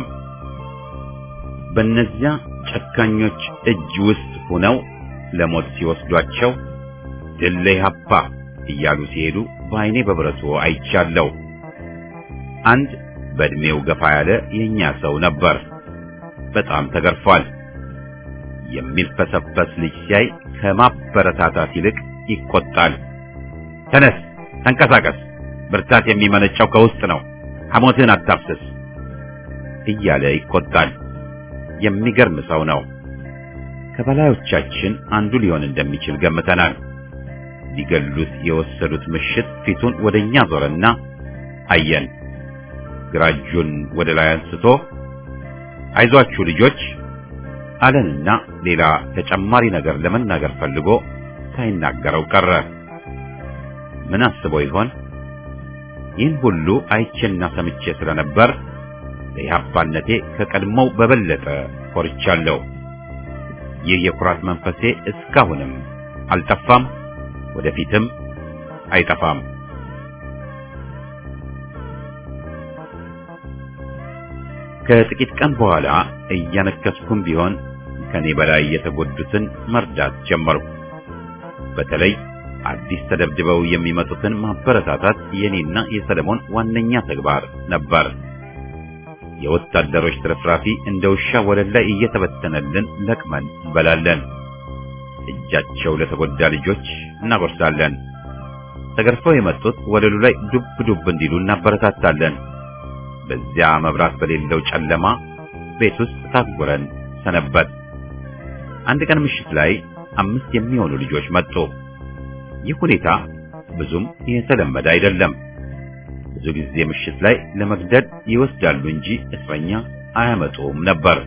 በእነዚያ ጨካኞች እጅ ውስጥ ሆነው ለሞት ሲወስዷቸው ድል ለኢህአፓ እያሉ ሲሄዱ በዓይኔ በብረቱ አይቻለሁ። አንድ በእድሜው ገፋ ያለ የኛ ሰው ነበር። በጣም ተገርፏል። የሚልፈሰፈስ ልጅ ሲያይ ከማበረታታት ይልቅ ይቆጣል። ተነስ፣ ተንቀሳቀስ፣ ብርታት የሚመነጨው ከውስጥ ነው፣ ሐሞትህን አታፍስስ እያለ ይቆጣል። የሚገርም ሰው ነው። ከበላዮቻችን አንዱ ሊሆን እንደሚችል ገምተናል። ሊገሉት የወሰዱት ምሽት ፊቱን ወደኛ ዞረና አየን። ግራ እጁን ወደ ላይ አንስቶ አይዟችሁ ልጆች አለንና ሌላ ተጨማሪ ነገር ለመናገር ፈልጎ ሳይናገረው ቀረ። ምን አስቦ ይሆን? ይህን ሁሉ አይቼና ሰምቼ ስለነበር ለኢህአፓነቴ ከቀድሞው በበለጠ ኮርቻለሁ። ይህ የኩራት መንፈሴ እስካሁንም አልጠፋም፣ ወደፊትም አይጠፋም። ከጥቂት ቀን በኋላ እያነከስኩም ቢሆን ከኔ በላይ የተጎዱትን መርዳት ጀመርኩ። በተለይ አዲስ ተደብድበው የሚመጡትን ማበረታታት የኔና የሰለሞን ዋነኛ ተግባር ነበር። የወታደሮች ትርፍራፊ እንደ ውሻ ወለል ላይ እየተበተነልን ለቅመን እንበላለን። እጃቸው ለተጎዳ ልጆች እናጎርሳለን። ተገርፈው የመጡት ወለሉ ላይ ዱብ ዱብ እንዲሉ እናበረታታለን። በዚያ መብራት በሌለው ጨለማ ቤት ውስጥ ታጉረን ሰነበት። አንድ ቀን ምሽት ላይ አምስት የሚሆኑ ልጆች መጡ። ይህ ሁኔታ ብዙም የተለመደ አይደለም። ብዙ ጊዜ ምሽት ላይ ለመግደል ይወስዳሉ እንጂ እስረኛ አያመጡም ነበር።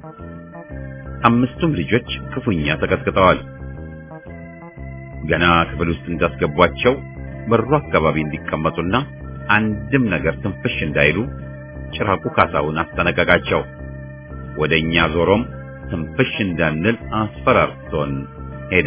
አምስቱም ልጆች ክፉኛ ተቀጥቅጠዋል። ገና ክፍል ውስጥ እንዳስገቧቸው በሩ አካባቢ እንዲቀመጡና አንድም ነገር ትንፍሽ እንዳይሉ ጭራቁ ካሳውን አስጠነቀቃቸው። ወደኛ ዞሮም ትንፍሽ እንዳንል አስፈራርቶን ሄደ።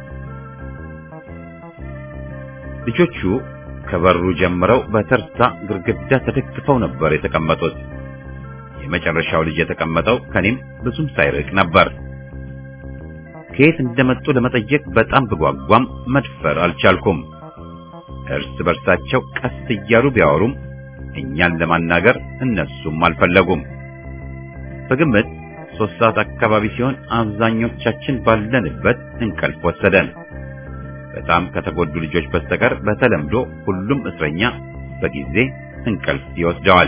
ልጆቹ ከበሩ ጀምረው በተርታ ግርግዳ ተደግፈው ነበር የተቀመጡት። የመጨረሻው ልጅ የተቀመጠው ከኔም ብዙም ሳይርቅ ነበር። ከየት እንደመጡ ለመጠየቅ በጣም ብጓጓም መድፈር አልቻልኩም። እርስ በርሳቸው ቀስ እያሉ ቢያወሩም እኛን ለማናገር እነሱም አልፈለጉም። በግምት ሶስት ሰዓት አካባቢ ሲሆን አብዛኞቻችን ባለንበት እንቅልፍ ወሰደን። በጣም ከተጎዱ ልጆች በስተቀር በተለምዶ ሁሉም እስረኛ በጊዜ እንቅልፍ ይወስደዋል።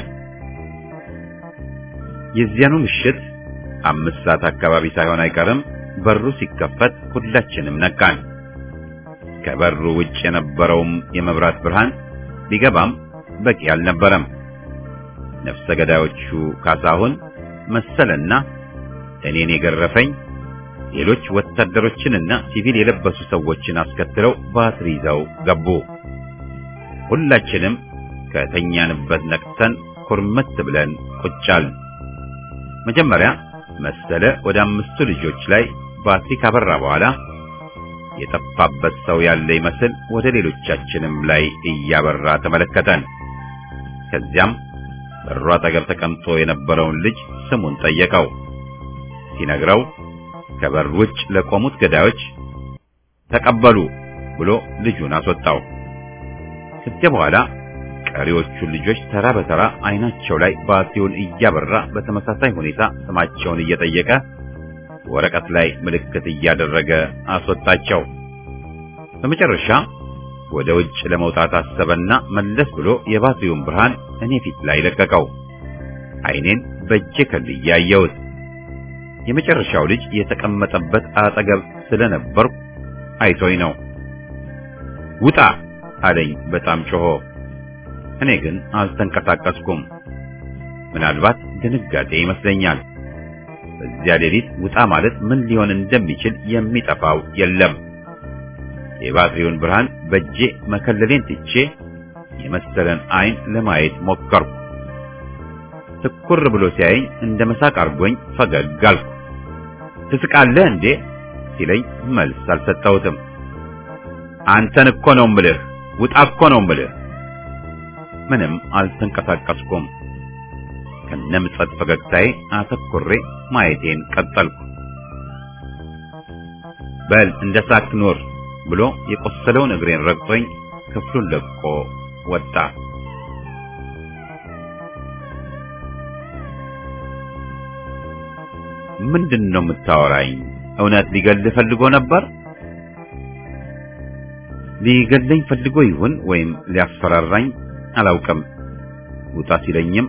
የዚያኑ ምሽት አምስት ሰዓት አካባቢ ሳይሆን አይቀርም በሩ ሲከፈት ሁላችንም ነቃን። ከበሩ ውጭ የነበረውም የመብራት ብርሃን ቢገባም በቂ አልነበረም። ነፍሰ ገዳዮቹ ካሳሁን መሰለና እኔን የገረፈኝ ሌሎች ወታደሮችንና ሲቪል የለበሱ ሰዎችን አስከትለው ባትሪ ይዘው ገቡ። ሁላችንም ከተኛንበት ነቅተን ኩርምት ብለን ቁጫል። መጀመሪያ መሰለ ወደ አምስቱ ልጆች ላይ ባትሪ ካበራ በኋላ የጠፋበት ሰው ያለ ይመስል ወደ ሌሎቻችንም ላይ እያበራ ተመለከተን። ከዚያም በሩ አጠገብ ተቀምጦ የነበረውን ልጅ ስሙን ጠየቀው። ሲነግረው ከበር ውጭ ለቆሙት ገዳዮች ተቀበሉ ብሎ ልጁን አስወጣው። ከዚያ በኋላ ቀሪዎቹን ልጆች ተራ በተራ አይናቸው ላይ ባትሪውን እያበራ በተመሳሳይ ሁኔታ ስማቸውን እየጠየቀ ወረቀት ላይ ምልክት እያደረገ አስወጣቸው። በመጨረሻ ወደ ውጭ ለመውጣት አሰበና መለስ ብሎ የባትሪውን ብርሃን እኔ ፊት ላይ ለቀቀው። አይኔን በእጄ ከልዬ አየሁት። የመጨረሻው ልጅ የተቀመጠበት አጠገብ ስለነበርኩ አይቶኝ ነው። ውጣ አለኝ በጣም ጮሆ። እኔ ግን አልተንቀሳቀስኩም። ምናልባት ድንጋጤ ይመስለኛል። በዚያ ሌሊት ውጣ ማለት ምን ሊሆን እንደሚችል የሚጠፋው የለም። የባትሪውን ብርሃን በእጄ መከለሌን ትቼ የመሰለን አይን ለማየት ሞከርኩ። ትኩር ብሎ ሲያየኝ እንደ መሳቅ አርጎኝ ፈገግ አልኩ። ትስቃለህ እንዴ ሲለኝ መልስ አልሰጠሁትም። አንተን እኮ ነው ምልህ፣ ውጣ እኮ ነው ምልህ። ምንም አልተንቀሳቀስኩም። ከነምጸት ፈገግታዬ አተኩሬ ማየቴን ቀጠልኩ። በል እንደ ሳክ ኑር ብሎ የቆሰለውን እግሬን ረግጦኝ ክፍሉን ለቆ ወጣ። ምንድን ነው የምታወራኝ? እውነት ሊገልህ ፈልጎ ነበር? ሊገለኝ ፈልጎ ይሁን ወይም ሊያስፈራራኝ አላውቅም። ውጣ ሲለኝም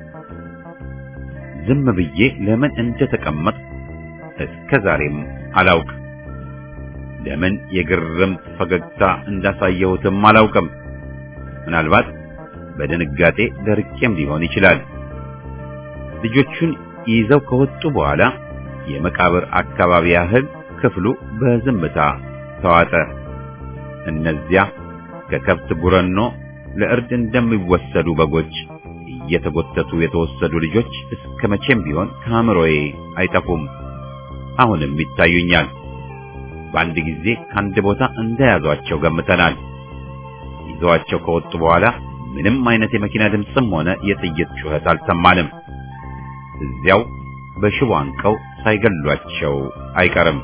ዝም ብዬ ለምን እንደተቀመጥ እስከ ዛሬም አላውቅ። ለምን የግርምት ፈገግታ እንዳሳየሁትም አላውቅም። ምናልባት በድንጋጤ ደርቄም ሊሆን ይችላል። ልጆቹን ይዘው ከወጡ በኋላ የመቃብር አካባቢ ያህል ክፍሉ በዝምታ ተዋጠ። እነዚያ ከከብት ጉረኖ ለእርድ እንደሚወሰዱ በጎች እየተጎተቱ የተወሰዱ ልጆች እስከ መቼም ቢሆን ከአእምሮዬ አይጠፉም። አሁንም ይታዩኛል። በአንድ ጊዜ ከአንድ ቦታ እንደያዟቸው ገምተናል። ይዘዋቸው ከወጡ በኋላ ምንም አይነት የመኪና ድምፅም ሆነ የጥይት ጩኸት አልሰማንም። እዚያው በሽቦ አንቀው ሳይገሏቸው አይቀርም።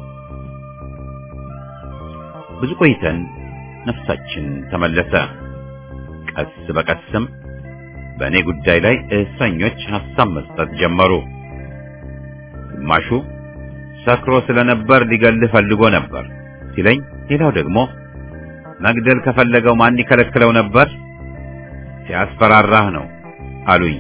ብዙ ቆይተን ነፍሳችን ተመለሰ። ቀስ በቀስም በእኔ ጉዳይ ላይ እስረኞች ሐሳብ መስጠት ጀመሩ። ግማሹ ሰክሮ ስለነበር ሊገልህ ፈልጎ ነበር ሲለኝ፣ ሌላው ደግሞ መግደል ከፈለገው ማን ይከለክለው ነበር? ሲያስፈራራህ ነው አሉኝ።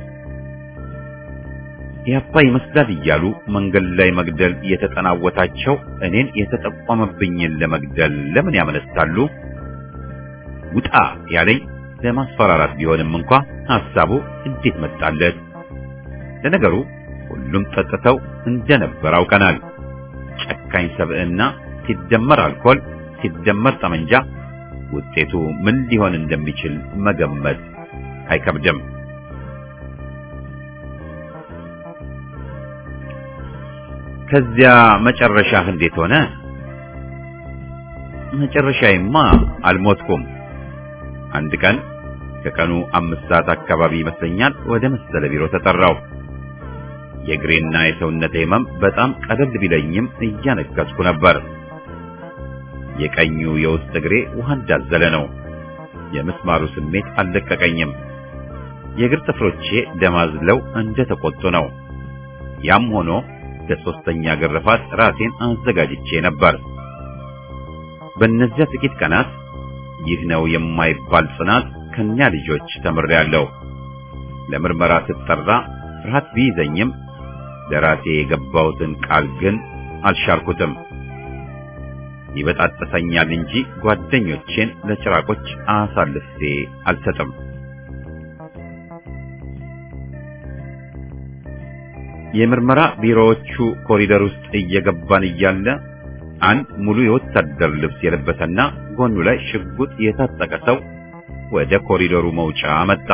ያፓ ይመስላል እያሉ መንገድ ላይ መግደል የተጠናወታቸው እኔን የተጠቆመብኝን ለመግደል ለምን ያመነታሉ? ውጣ ያለኝ ለማስፈራራት ቢሆንም እንኳ ሐሳቡ እንዴት መጣለት? ለነገሩ ሁሉም ጠጥተው እንደነበር አውቀናል። ጨካኝ ሰብዕና ሲደመር አልኮል ሲደመር ጠመንጃ ውጤቱ ምን ሊሆን እንደሚችል መገመት አይከብድም። ከዚያ መጨረሻህ እንዴት ሆነ? መጨረሻዬማ አልሞትኩም። አንድ ቀን ከቀኑ አምስት ሰዓት አካባቢ ይመስለኛል ወደ መሰለ ቢሮ ተጠራው። የእግሬና የሰውነቴ ህመም በጣም ቀለል ቢለኝም እያነከስኩ ነበር። የቀኙ የውስጥ እግሬ ውሃ እንዳዘለ ነው። የምስማሩ ስሜት አልለቀቀኝም። የእግር ጥፍሮቼ ደማዝለው እንደተቆጡ ነው። ያም ሆኖ ለሶስተኛ ግርፋት ራሴን አዘጋጅቼ ነበር። በእነዚያ ጥቂት ቀናት ይህ ነው የማይባል ጽናት ከኛ ልጆች ተምሬያለሁ። ለምርመራ ስጠራ ፍርሃት ቢይዘኝም ለራሴ የገባሁትን ቃል ግን አልሻርኩትም። ይበጣጥሰኛል እንጂ ጓደኞቼን ለጭራቆች አሳልፌ አልሰጥም። የምርመራ ቢሮዎቹ ኮሪደር ውስጥ እየገባን እያለ አንድ ሙሉ የወታደር ልብስ የለበሰና ጎኑ ላይ ሽጉጥ የታጠቀ ሰው ወደ ኮሪደሩ መውጫ መጣ።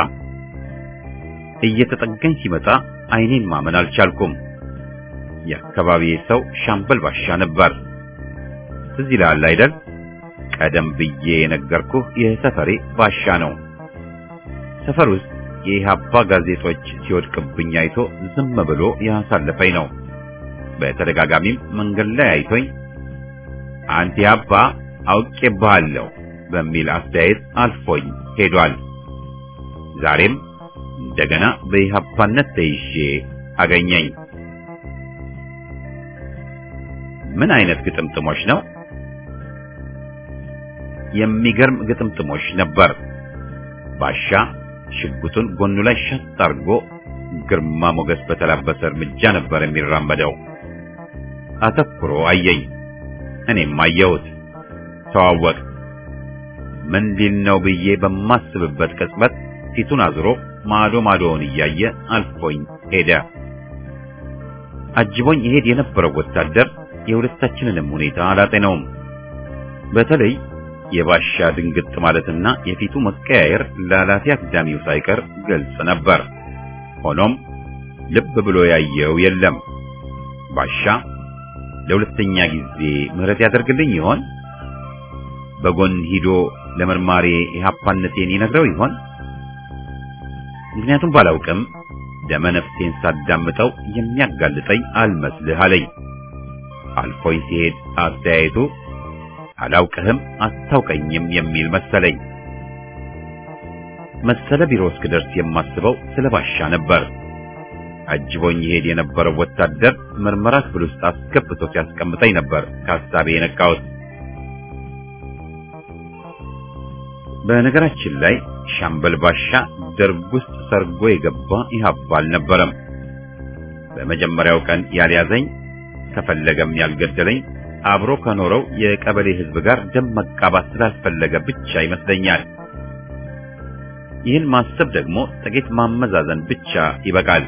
እየተጠጋኝ ሲመጣ ዓይኔን ማመን አልቻልኩም። የአካባቢዬ ሰው ሻምበል ባሻ ነበር። ትዝ ይልሃል አይደል? ቀደም ብዬ የነገርኩህ የሰፈሬ ባሻ ነው። ሰፈር ውስጥ የኢህአፓ ጋዜጦች ሲወድቅብኝ አይቶ ዝም ብሎ ያሳለፈኝ ነው። በተደጋጋሚም መንገድ ላይ አይቶኝ አንተ ኢህአፓ አውቄብሃለሁ በሚል አስተያየት አልፎኝ ሄዷል። ዛሬም እንደገና በኢህአፓነት ተይዤ አገኘኝ። ምን አይነት ግጥምጥሞች ነው? የሚገርም ግጥምጥሞች ነበር። ባሻ ሽጉጡን ጎኑ ላይ ሸጥ አድርጎ ግርማ ሞገስ በተላበሰ እርምጃ ነበር የሚራመደው። አተኩሮ አየኝ፣ እኔም አየሁት። ተዋወቅ። ምን ሊል ነው ብዬ በማስብበት ቅጽበት ፊቱን አዝሮ ማዶ ማዶውን እያየ አልፎኝ ሄደ። አጅቦኝ ይሄድ የነበረው ወታደር የሁለታችንንም ሁኔታ አላጤነውም። በተለይ የባሻ ድንግጥ ማለትና የፊቱ መቀያየር ላላፊ አግዳሚው ሳይቀር ግልጽ ነበር። ሆኖም ልብ ብሎ ያየው የለም። ባሻ ለሁለተኛ ጊዜ ምህረት ያደርግልኝ ይሆን? በጎን ሂዶ ለመርማሪ ኢህአፓነቴን ይነግረው ይሆን? ምክንያቱም ባላውቅም ደመ ነፍሴን ሳዳምጠው የሚያጋልጠኝ አልመስልህ አለኝ። አልፎኝ ሲሄድ አስተያየቱ አላውቅህም አታውቀኝም የሚል መሰለኝ። መሰለ ቢሮ እስክደርስ የማስበው ስለ ባሻ ነበር። አጅቦኝ ይሄድ የነበረው ወታደር ምርመራ ክፍል ውስጥ አስገብቶ ሲያስቀምጠኝ ነበር ከሀሳቤ የነቃሁት። በነገራችን ላይ ሻምበል ባሻ ደርግ ውስጥ ሰርጎ የገባ ኢህአፓ አልነበረም። በመጀመሪያው ቀን ያልያዘኝ ከፈለገም ያልገደለኝ አብሮ ከኖረው የቀበሌ ሕዝብ ጋር ደም መቃባት ስላልፈለገ ብቻ ይመስለኛል። ይህን ማሰብ ደግሞ ጥቂት ማመዛዘን ብቻ ይበቃል።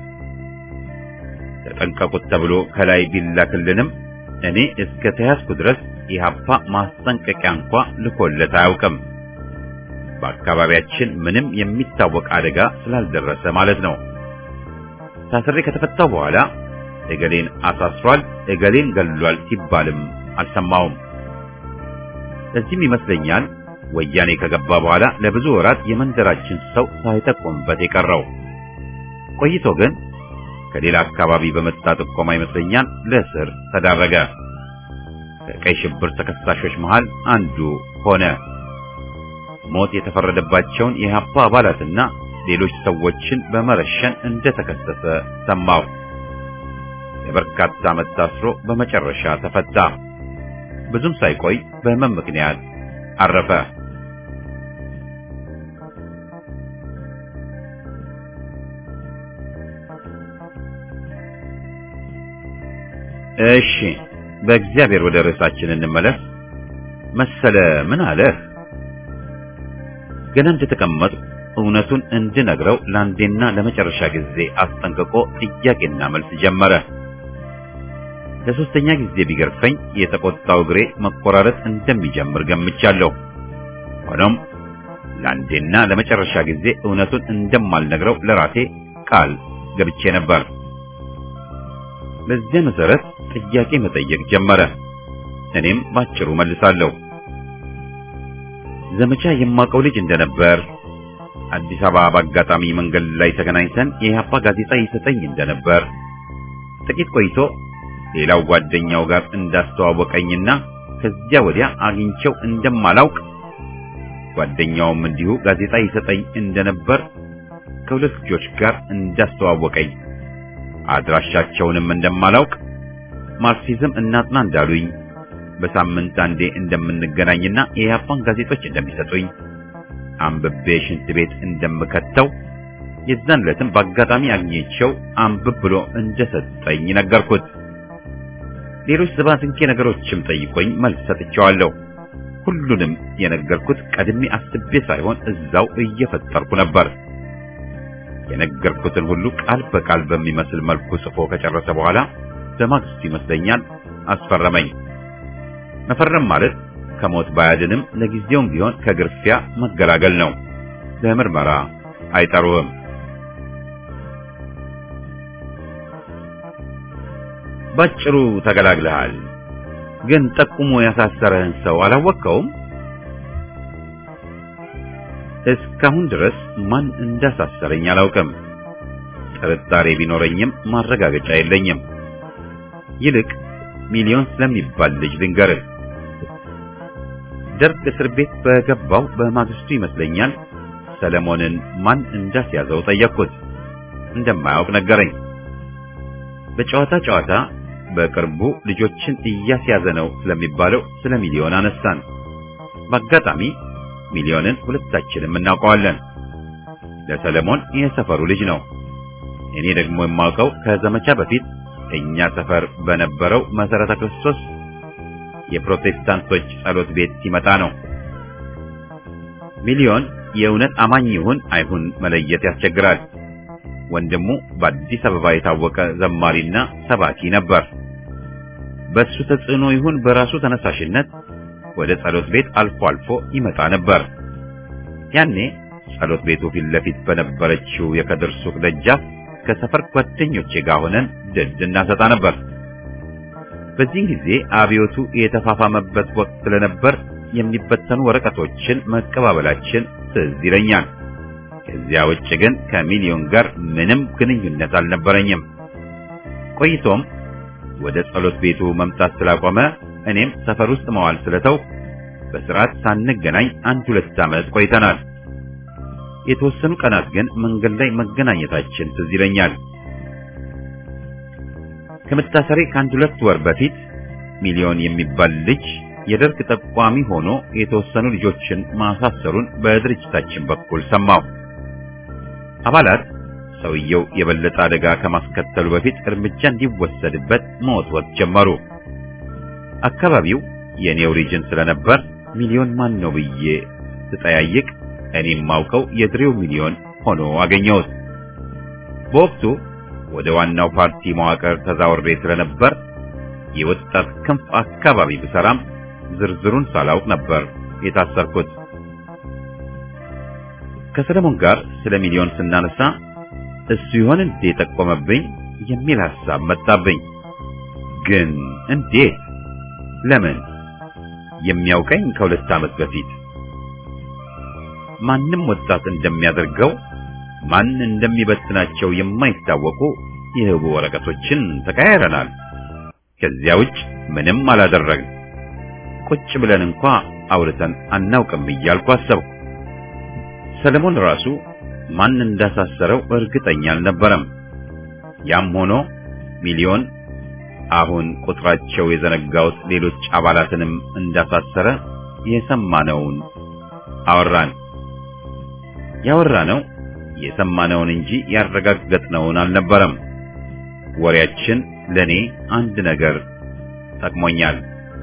ተጠንቀቁት ተብሎ ከላይ ቢላክልንም እኔ እስከ ተያዝኩ ድረስ ኢህአፓ ማስጠንቀቂያ እንኳ ልኮለት አያውቅም። በአካባቢያችን ምንም የሚታወቅ አደጋ ስላልደረሰ ማለት ነው። ታስሬ ከተፈታው በኋላ እገሌን አሳስሯል፣ እገሌን ገሏል ሲባልም አልሰማውም። ለዚህም ይመስለኛል ወያኔ ከገባ በኋላ ለብዙ ወራት የመንደራችን ሰው ሳይጠቆምበት የቀረው። ቆይቶ ግን ከሌላ አካባቢ በመጣ ጥቆማ ይመስለኛል ለእስር ተዳረገ። ከቀይ ሽብር ተከሳሾች መሃል አንዱ ሆነ። ሞት የተፈረደባቸውን የኢህአፓ አባላትና ሌሎች ሰዎችን በመረሸን እንደተከሰሰ ሰማሁ። ለበርካታ ዓመት ታስሮ በመጨረሻ ተፈታ። ብዙም ሳይቆይ በህመም ምክንያት አረፈ። እሺ፣ በእግዚአብሔር ወደ ርዕሳችን እንመለስ። መሰለ ምን አለህ? ገና እንደተቀመጥ እውነቱን እንድነግረው ለአንዴና ለመጨረሻ ጊዜ አስጠንቅቆ ጥያቄና መልስ ጀመረ። ለሶስተኛ ጊዜ ቢገርፈኝ የተቆጣው እግሬ መቆራረጥ እንደሚጀምር ገምቻለሁ። ሆኖም ለአንዴና ለመጨረሻ ጊዜ እውነቱን እንደማልነግረው ለራሴ ቃል ገብቼ ነበር። በዚያ መሰረት ጥያቄ መጠየቅ ጀመረ። እኔም ባጭሩ መልሳለሁ። ዘመቻ የማውቀው ልጅ እንደነበር፣ አዲስ አበባ በአጋጣሚ መንገድ ላይ ተገናኝተን የኢህአፓ ጋዜጣ ይሰጠኝ እንደነበር፣ ጥቂት ቆይቶ ሌላው ጓደኛው ጋር እንዳስተዋወቀኝና ከዚያ ወዲያ አግኝቼው እንደማላውቅ ጓደኛውም እንዲሁ ጋዜጣ ይሰጠኝ እንደነበር ከሁለት ልጆች ጋር እንዳስተዋወቀኝ አድራሻቸውንም እንደማላውቅ ማርክሲዝም እናጥና እንዳሉኝ በሳምንት አንዴ እንደምንገናኝና የኢህአፓን ጋዜጦች እንደሚሰጡኝ አንብቤ ሽንት ቤት እንደምከተው የዛን ዕለትም በአጋጣሚ አግኝቼው አንብብ ብሎ እንደሰጠኝ ነገርኩት። ሌሎች ዝባዝንኬ ነገሮችም ጠይቆኝ መልስ ሰጥቼዋለሁ። ሁሉንም የነገርኩት ቀድሜ አስቤ ሳይሆን እዛው እየፈጠርኩ ነበር። የነገርኩትን ሁሉ ቃል በቃል በሚመስል መልኩ ጽፎ ከጨረሰ በኋላ በማግስቱ ይመስለኛል አስፈረመኝ። መፈረም ማለት ከሞት ባያድንም ለጊዜውም ቢሆን ከግርፊያ መገላገል ነው። ለምርመራ አይጠሩህም። ባጭሩ ተገላግለሃል። ግን ጠቁሞ ያሳሰረህን ሰው አላወቅከውም? እስካሁን ድረስ ማን እንዳሳሰረኝ አላውቅም። ጥርጣሬ ቢኖረኝም ማረጋገጫ የለኝም። ይልቅ ሚሊዮን ስለሚባል ልጅ ልንገርህ። ደርግ እስር ቤት በገባው በማግስቱ ይመስለኛል ሰለሞንን ማን እንዳስያዘው ጠየቅኩት። እንደማያውቅ ነገረኝ። በጨዋታ ጨዋታ በቅርቡ ልጆችን እያስያዘ ነው ስለሚባለው ስለ ሚሊዮን አነሳን። በአጋጣሚ ሚሊዮንን ሁለታችንም እናውቀዋለን። ለሰለሞን የሰፈሩ ልጅ ነው። እኔ ደግሞ የማውቀው ከዘመቻ በፊት እኛ ሰፈር በነበረው መሰረተ ክርስቶስ የፕሮቴስታንቶች ጸሎት ቤት ሲመጣ ነው። ሚሊዮን የእውነት አማኝ ይሁን አይሁን መለየት ያስቸግራል። ወንድሙ በአዲስ አበባ የታወቀ ዘማሪና ሰባኪ ነበር። በሱ ተጽዕኖ ይሁን በራሱ ተነሳሽነት ወደ ጸሎት ቤት አልፎ አልፎ ይመጣ ነበር። ያኔ ጸሎት ቤቱ ፊት ለፊት በነበረችው የከድር ሱቅ ደጃፍ ከሰፈር ጓደኞቼ ጋር ሆነን ድድ እናሰጣ ነበር። በዚህ ጊዜ አብዮቱ የተፋፋመበት ወቅት ስለነበር የሚበተኑ ወረቀቶችን መቀባበላችን ትዝ ይለኛል። ከዚያ ውጭ ግን ከሚሊዮን ጋር ምንም ግንኙነት አልነበረኝም። ቆይቶም ወደ ጸሎት ቤቱ መምጣት ስላቆመ እኔም ሰፈር ውስጥ መዋል ስለተው በስርዓት ሳንገናኝ አንድ ሁለት ዓመት ቆይተናል። የተወሰኑ ቀናት ግን መንገድ ላይ መገናኘታችን ትዝ ይለኛል። ከመታሰሬ ከአንድ ሁለት ወር በፊት ሚሊዮን የሚባል ልጅ የደርግ ጠቋሚ ሆኖ የተወሰኑ ልጆችን ማሳሰሩን በድርጅታችን በኩል ሰማሁ። አባላት ሰውየው የበለጠ አደጋ ከማስከተሉ በፊት እርምጃ እንዲወሰድበት መወትወት ጀመሩ። አካባቢው የኔው ሪጅን ስለነበር ሚሊዮን ማን ነው ብዬ ስጠያይቅ እኔም ማውቀው የድሬው ሚሊዮን ሆኖ አገኘሁት። በወቅቱ ወደ ዋናው ፓርቲ መዋቅር ተዛውሬ ስለነበር የወጣት ክንፍ አካባቢ ብሰራም ዝርዝሩን ሳላውቅ ነበር የታሰርኩት። ከሰለሞን ጋር ስለ ሚሊዮን ስናነሳ እሱ ይሆን እንዴ ጠቆመብኝ የሚል ሐሳብ መጣብኝ። ግን እንዴት? ለምን? የሚያውቀኝ ከሁለት ዓመት በፊት ማንም ወጣት እንደሚያደርገው ማን እንደሚበትናቸው የማይታወቁ የህቡ ወረቀቶችን ተቀያይረናል። ከዚያ ውጭ ምንም አላደረግን። ቁጭ ብለን እንኳ አውርተን አናውቅም እያልኩ አሰብኩ። ሰለሞን ራሱ ማን እንዳሳሰረው እርግጠኛ አልነበረም። ያም ሆኖ ሚሊዮን አሁን ቁጥራቸው የዘነጋውት ሌሎች አባላትንም እንዳሳሰረ የሰማነውን አወራን። ያወራነው የሰማነውን እንጂ ያረጋገጥነውን አልነበረም። ወሬያችን ለኔ አንድ ነገር ጠቅሞኛል።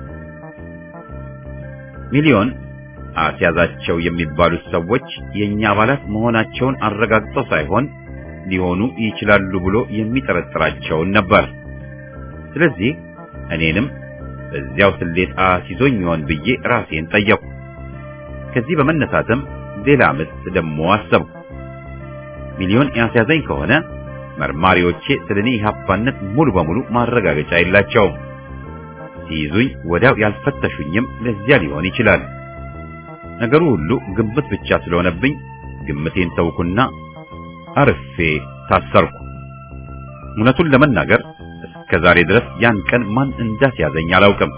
ሚሊዮን አስያዛቸው የሚባሉት ሰዎች የኛ አባላት መሆናቸውን አረጋግጦ ሳይሆን ሊሆኑ ይችላሉ ብሎ የሚጠረጥራቸውን ነበር። ስለዚህ እኔንም በዚያው ስሌት አስይዞኝ ይሆን ብዬ ራሴን ጠየቅኩ። ከዚህ በመነሳትም ሌላ ምት ደግሞ አሰብኩ። ሚሊዮን ያስያዘኝ ከሆነ መርማሪዎቼ ስለ እኔ ኢህአፓነት ሙሉ በሙሉ ማረጋገጫ የላቸውም። ሲይዙኝ ወዲያው ያልፈተሹኝም ለዚያ ሊሆን ይችላል። ነገሩ ሁሉ ግምት ብቻ ስለሆነብኝ ግምቴን ተውኩና አርፌ ታሰርኩ። እውነቱን ለመናገር እስከ ዛሬ ድረስ ያን ቀን ማን እንዳስያዘኝ አላውቅም።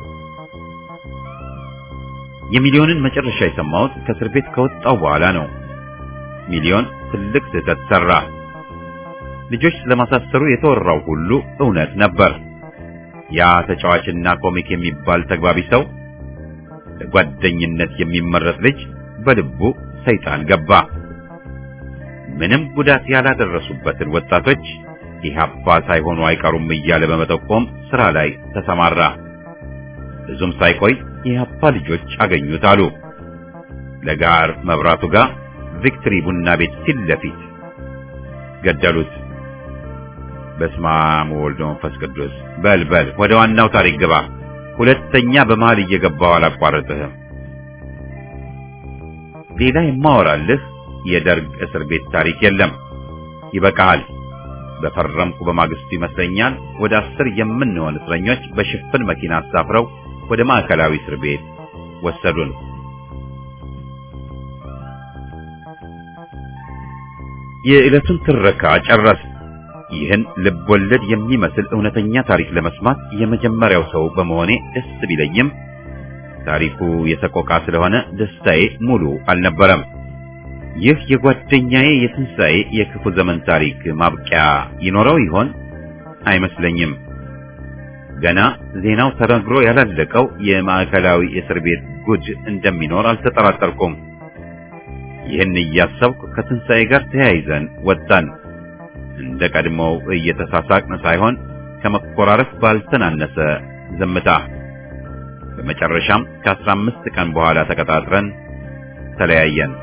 የሚሊዮንን መጨረሻ የሰማሁት ከእስር ቤት ከወጣው በኋላ ነው። ሚሊዮን ትልቅ ስህተት ሰራ። ልጆች ስለማሳሰሩ የተወራው ሁሉ እውነት ነበር። ያ ተጫዋችና ኮሚክ የሚባል ተግባቢ ሰው ለጓደኝነት የሚመረጥ ልጅ በልቡ ሰይጣን ገባ። ምንም ጉዳት ያላደረሱበትን ወጣቶች ኢህአፓ ሳይሆኑ አይቀሩም እያለ በመጠቆም ስራ ላይ ተሰማራ። ብዙም ሳይቆይ የኢህአፓ ልጆች አገኙት አሉ። ለጋር መብራቱ ጋር ቪክትሪ ቡና ቤት ፊት ለፊት ገደሉት። በስመ አብ ወወልድ ወመንፈስ ቅዱስ። በል በል ወደ ዋናው ታሪክ ግባ። ሁለተኛ በመሃል እየገባው አላቋረጥህም። ሌላ የማወራልህ የደርግ እስር ቤት ታሪክ የለም። ይበቃሃል። በፈረምኩ በማግስቱ ይመስለኛል ወደ አስር የምንሆን እስረኞች በሽፍን መኪና አሳፍረው ወደ ማዕከላዊ እስር ቤት ወሰዱን። የዕለቱን ትረካ ጨረስ። ይህን ልብ ወለድ የሚመስል እውነተኛ ታሪክ ለመስማት የመጀመሪያው ሰው በመሆኔ ደስ ቢለኝም ታሪኩ የሰቆቃ ስለሆነ ደስታዬ ሙሉ አልነበረም። ይህ የጓደኛዬ የትንሣኤ የክፉ ዘመን ታሪክ ማብቂያ ይኖረው ይሆን? አይመስለኝም። ገና ዜናው ተነግሮ ያላለቀው የማዕከላዊ እስር ቤት ጉድ እንደሚኖር አልተጠራጠርኩም። ይህን እያሰብኩ ከትንሣኤ ጋር ተያይዘን ወጣን። እንደ ቀድሞው እየተሳሳቅን ሳይሆን ከመኮራረፍ ባልተናነሰ ዝምታ። በመጨረሻም ከአስራ አምስት ቀን በኋላ ተቀጣጥረን ተለያየን።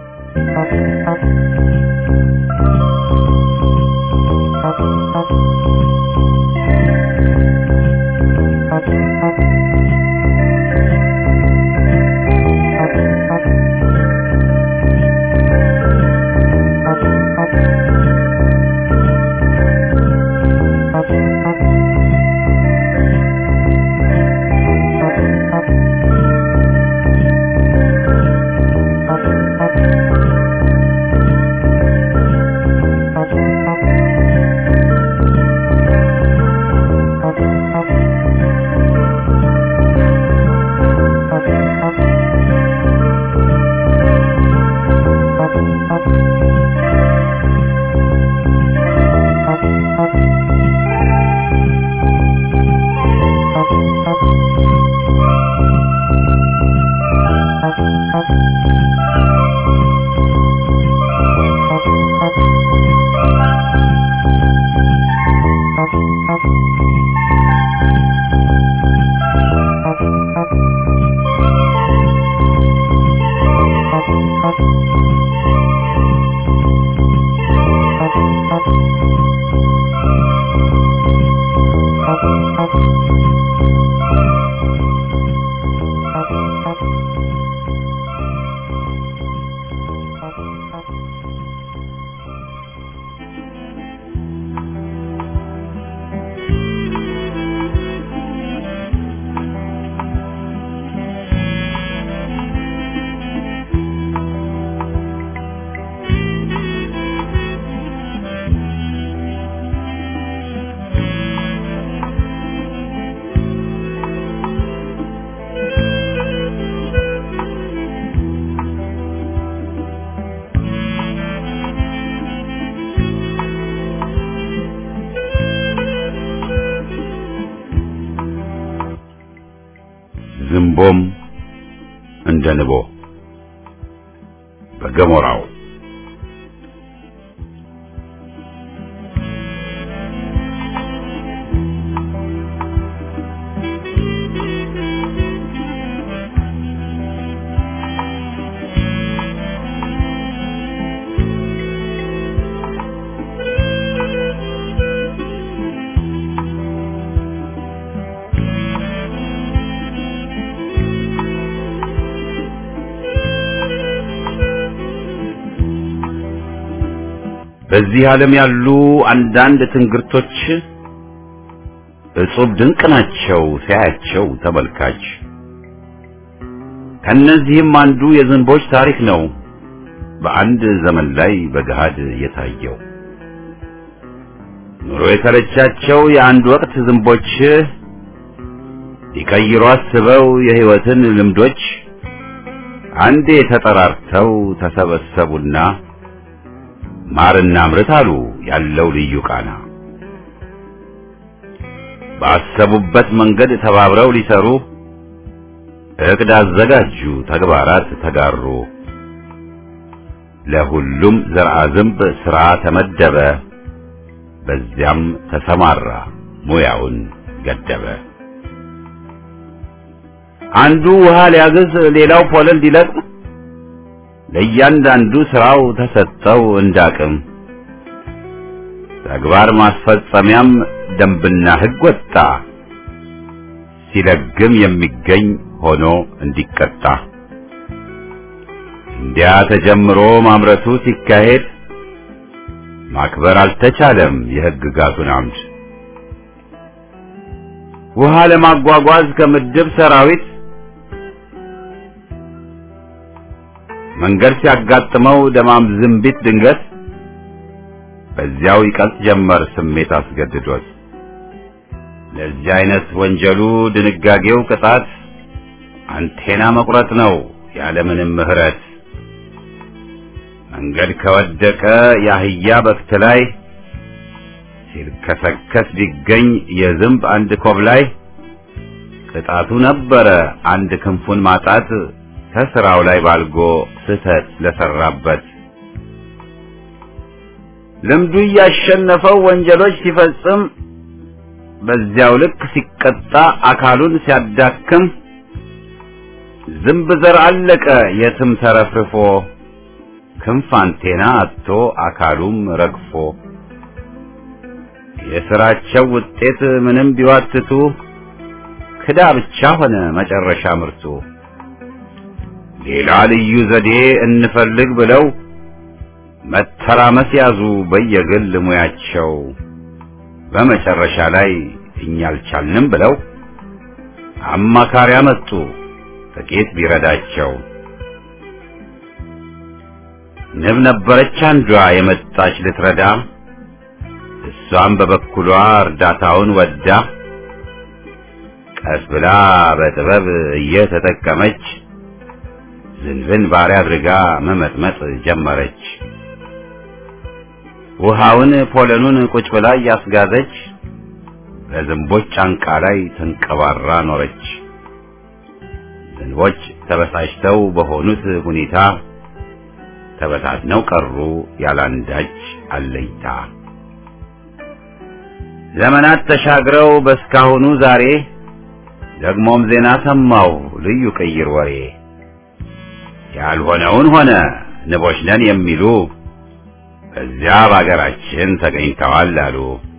ዝንቦም እንደ ንቦ በገሞራው በዚህ ዓለም ያሉ አንዳንድ ትንግርቶች እጹብ ድንቅ ናቸው ሲያያቸው ተመልካች። ከነዚህም አንዱ የዝንቦች ታሪክ ነው በአንድ ዘመን ላይ በገሃድ የታየው። ኑሮ የተረቻቸው የአንድ ወቅት ዝንቦች ሊቀይሩ አስበው የሕይወትን ልምዶች አንዴ ተጠራርተው ተሰበሰቡና ማርና ምርት አሉ ያለው ልዩ ቃና። ባሰቡበት መንገድ ተባብረው ሊሰሩ እቅድ አዘጋጁ፣ ተግባራት ተጋሩ። ለሁሉም ዘርአ ዝንብ ሥራ ተመደበ፣ በዚያም ተሰማራ ሙያውን ገደበ። አንዱ ውሃ ሊያግዝ፣ ሌላው ፖለል ሊለቅም ለእያንዳንዱ ስራው ተሰጠው እንዳቅም። ተግባር ማስፈጸሚያም ደንብና ሕግ ወጣ፣ ሲለግም የሚገኝ ሆኖ እንዲቀጣ። እንዲያ ተጀምሮ ማምረቱ ሲካሄድ ማክበር አልተቻለም የሕግጋቱን አምድ። ውሃ ለማጓጓዝ ከምድብ ሰራዊት መንገድ ሲያጋጥመው ደማም ዝንቢት ድንገት በዚያው ይቀልጥ ጀመር ስሜት አስገድዶት። ለዚህ አይነት ወንጀሉ ድንጋጌው ቅጣት አንቴና መቁረጥ ነው ያለምንም ምሕረት። መንገድ ከወደቀ የአህያ በክት ላይ ሲልከሰከስ ቢገኝ የዝንብ አንድ ኮብ ላይ ቅጣቱ ነበረ አንድ ክንፉን ማጣት ከስራው ላይ ባልጎ ስህተት ለሰራበት ልምዱ እያሸነፈው ወንጀሎች ሲፈጽም በዚያው ልክ ሲቀጣ አካሉን ሲያዳክም ዝንብ ዘር አለቀ የትም ተረፍርፎ ክንፍ አንቴና አጥቶ አካሉም ረግፎ የስራቸው ውጤት ምንም ቢዋትቱ ክዳ ብቻ ሆነ መጨረሻ ምርቱ። ሌላ ልዩ ዘዴ እንፈልግ ብለው መተራመስ ያዙ በየግል ሙያቸው። በመጨረሻ ላይ እኛ አልቻልንም ብለው አማካሪ አመጡ ጥቂት ቢረዳቸው። ንብ ነበረች አንዷ የመጣች ልትረዳ፣ እሷም በበኩሏ እርዳታውን ወዳ ቀስ ብላ በጥበብ እየተጠቀመች ዝንብን ባሪያ አድርጋ መመጥመጥ ጀመረች። ውሃውን ፖለኑን ቁጭ ብላ እያስጋዘች በዝንቦች ጫንቃ ላይ ተንቀባራ ኖረች። ዝንቦች ተበሳጭተው በሆኑት ሁኔታ ተበታትነው ቀሩ ያላንዳች አለይታ። ዘመናት ተሻግረው በስካሁኑ ዛሬ ደግሞም ዜና ሰማው ልዩ ቅይር ወሬ ያልሆነውን ሆነ ንቦች ነን የሚሉ በዚያ በአገራችን ተገኝተዋል አሉ።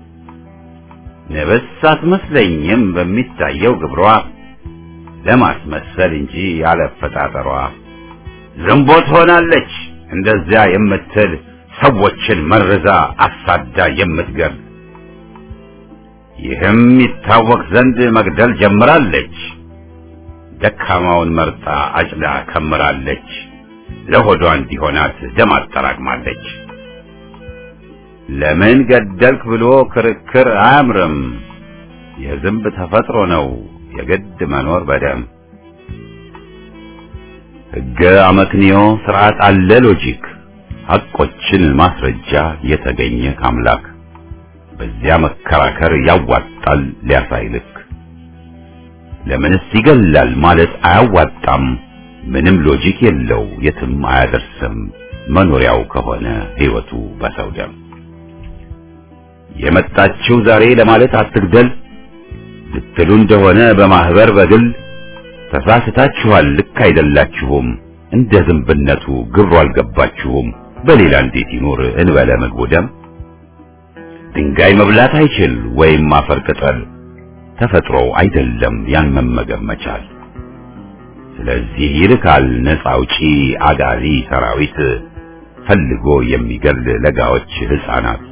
ንብስ አትመስለኝም በሚታየው ግብሯ ለማስመሰል እንጂ ያለፈጣጠሯ ዝንቦት ሆናለች እንደዚያ የምትል ሰዎችን መርዛ አሳዳ የምትገል ይህም ይታወቅ ዘንድ መግደል ጀምራለች። ደካማውን መርጣ አጭዳ ከምራለች። ለሆዷ እንዲሆናት ደም አጠራቅማለች። ለምን ገደልክ ብሎ ክርክር አያምርም። የዝንብ ተፈጥሮ ነው የግድ መኖር በደም ሕገ አመክንዮ ስርዓት አለ ሎጂክ ሐቆችን ማስረጃ የተገኘ ካምላክ በዚያ መከራከር ያዋጣል ሊያሳይ ልክ ለምንስ ይገላል ማለት አያዋጣም ምንም ሎጂክ የለው የትም አያደርስም መኖሪያው ከሆነ ሕይወቱ በሰው ደም የመጣችው ዛሬ ለማለት አትግደል ልትሉ እንደሆነ በማህበር በግል ተሳስታችኋል ልክ አይደላችሁም እንደ ዝንብነቱ ግብሩ አልገባችሁም በሌላ እንዴት ይኖር እንበለ ምግቡ ደም ድንጋይ መብላት አይችል ወይም አፈር ቅጠል ተፈጥሮ አይደለም ያን መመገብ መቻል ስለዚህ ይልካል ነፃ አውጪ አጋዚ ሰራዊት ፈልጎ የሚገል ለጋዎች ሕፃናት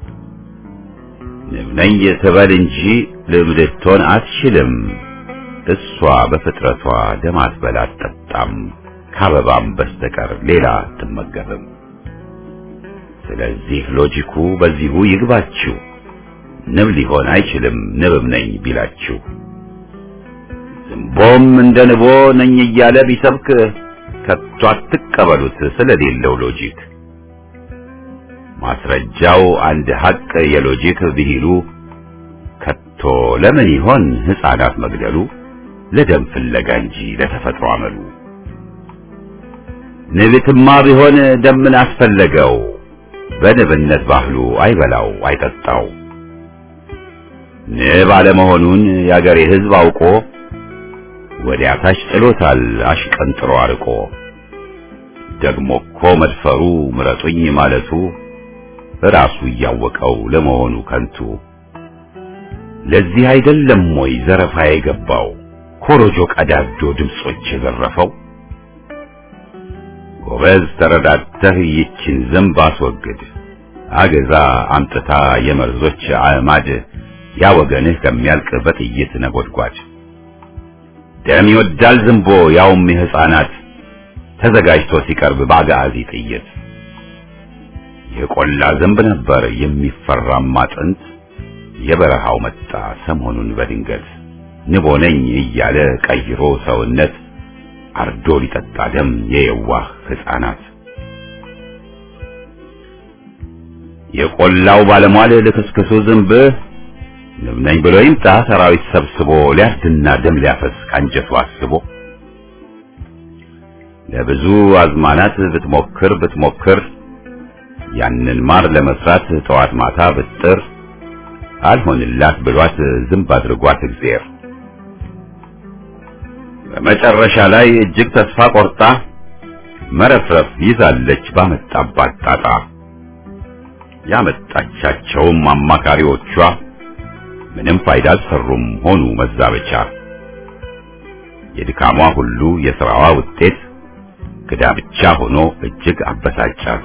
ንብ ነኝ ትበል እንጂ ልብ ልትሆን አትችልም። እሷ በፍጥረቷ ደም አትበላ አትጠጣም፣ ከአበባም በስተቀር ሌላ አትመገብም። ስለዚህ ሎጂኩ በዚሁ ይግባችሁ። ንብ ሊሆን አይችልም ንብም ነኝ ቢላችሁ። ዝንቦም እንደ ንቦ ነኝ እያለ ቢሰብክ ከቶ አትቀበሉት ስለሌለው ሎጂክ። ማስረጃው አንድ ሐቅ የሎጂክ ብሂሉ ከቶ ለምን ይሆን ሕፃናት መግደሉ? ለደም ፍለጋ እንጂ ለተፈጥሮ አመሉ። ንብትማ ቢሆን ደምን አስፈለገው? በንብነት ባህሉ አይበላው አይጠጣው። ንብ አለመሆኑን የአገሬ ሕዝብ አውቆ ወዲያ ታች ጥሎታል አሽቀንጥሮ አርቆ። ደግሞ እኮ መድፈሩ ምረጡኝ ማለቱ ራሱ እያወቀው ለመሆኑ ከንቱ። ለዚህ አይደለም ወይ ዘረፋ የገባው ኮሮጆ ቀዳዶ ድምጾች የዘረፈው? ጎበዝ ተረዳተህ ይችን ዝንብ አስወግድ፣ አገዛ አምጥታ የመርዞች አዕማድ ያ ወገንህ ከሚያልቅ በጥይት ነጎድጓድ። ደም ይወዳል ዝንቦ ያውም የሕፃናት ተዘጋጅቶ ሲቀርብ በአጋዚ ጥይት። የቆላ ዝንብ ነበር የሚፈራማ ጥንት፣ የበረሃው መጣ ሰሞኑን በድንገት ንቦ ነኝ እያለ ቀይሮ ሰውነት አርዶ ሊጠጣ ደም የየዋህ ሕፃናት። የቆላው ባለሟል ልክስክሱ ዝንብ ንብ ነኝ ብሎ ይምጣ ሰራዊት ሰብስቦ ሊያርድና ደም ሊያፈስ ካንጀቱ አስቦ ለብዙ አዝማናት ብትሞክር ብትሞክር ያንን ማር ለመስራት ጠዋት ማታ ብጥር አልሆንላት ብሏት ዝንብ አድርጓት እግዚአብሔር በመጨረሻ ላይ እጅግ ተስፋ ቆርጣ መረፍረፍ ይዛለች ባመጣባት ጣጣ። ያመጣቻቸውም አማካሪዎቿ ምንም ፋይዳ አልሰሩም ሆኑ መዛበቻ። የድካሟ ሁሉ የሥራዋ ውጤት ክዳ ብቻ ሆኖ እጅግ አበሳጫት።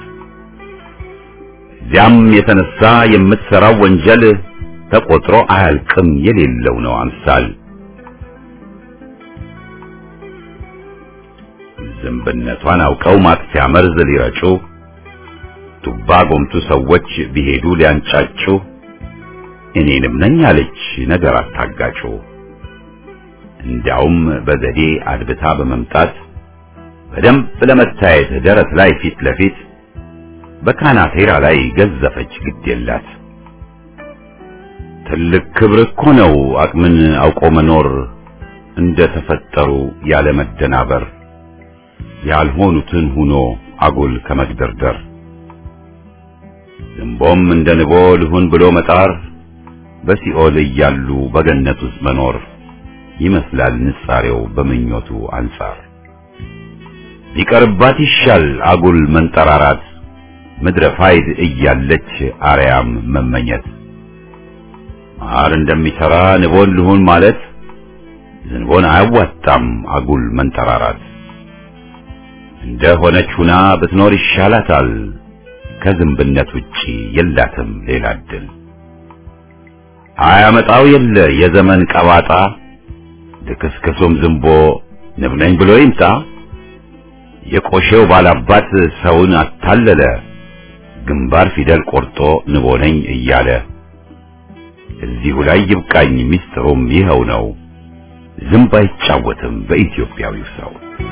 እዚያም የተነሳ የምትሠራው ወንጀል ተቆጥሮ አያልቅም የሌለው ነው አምሳል። ዝንብነቷን አውቀው ማጥፊያ መርዝ ሊረጩ ቱባ ጎምቱ ሰዎች ቢሄዱ ሊያንጫጩ እኔንም ነኝ አለች ነገር አታጋጩ። እንዲያውም በዘዴ አድብታ በመምጣት በደንብ ለመታየት ደረት ላይ ፊት ለፊት በካናቴራ ላይ ገዘፈች ግድ የላት። ትልቅ ክብር እኮ ነው አቅምን አውቆ መኖር እንደ ተፈጠሩ ያለ መደናበር ያልሆኑትን ሁኖ አጉል ከመግደርደር ዝንቦም እንደ ንቦ ልሁን ብሎ መጣር በሲኦል እያሉ በገነት ውስጥ መኖር ይመስላል ንጻሬው በምኞቱ አንጻር ሊቀርባት ይሻል አጉል መንጠራራት ምድረ ፋይድ እያለች አርያም መመኘት ማር እንደሚሰራ ንቦን ልሁን ማለት ዝንቦን አያዋጣም አጉል መንጠራራት እንደ ሆነች ሁና ብትኖር ይሻላታል ከዝንብነት ውጪ የላትም ሌላ እድል አያመጣው የለ የዘመን ቀባጣ ልክስክሱም ዝንቦ ንብ ነኝ ብሎ ይምጣ የቆሼው ባላባት ሰውን አታለለ ግንባር ፊደል ቆርጦ ንቦ ነኝ እያለ እዚሁ ላይ ይብቃኝ ሚስጥሩም ይኸው ነው ዝንብ አይጫወትም በኢትዮጵያዊው ሰው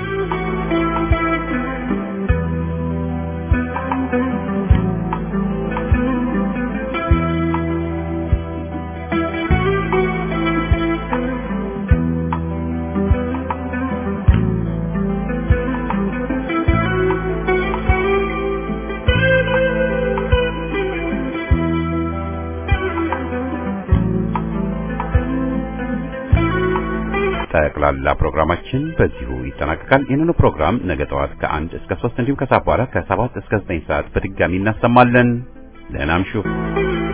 ጠቅላላ ፕሮግራማችን በዚሁ ይጠናቀቃል። ይህንኑ ፕሮግራም ነገ ጠዋት ከአንድ እስከ ሶስት እንዲሁም ከሰዓት በኋላ ከሰባት እስከ ዘጠኝ ሰዓት በድጋሚ እናሰማለን። ደህና እምሹ።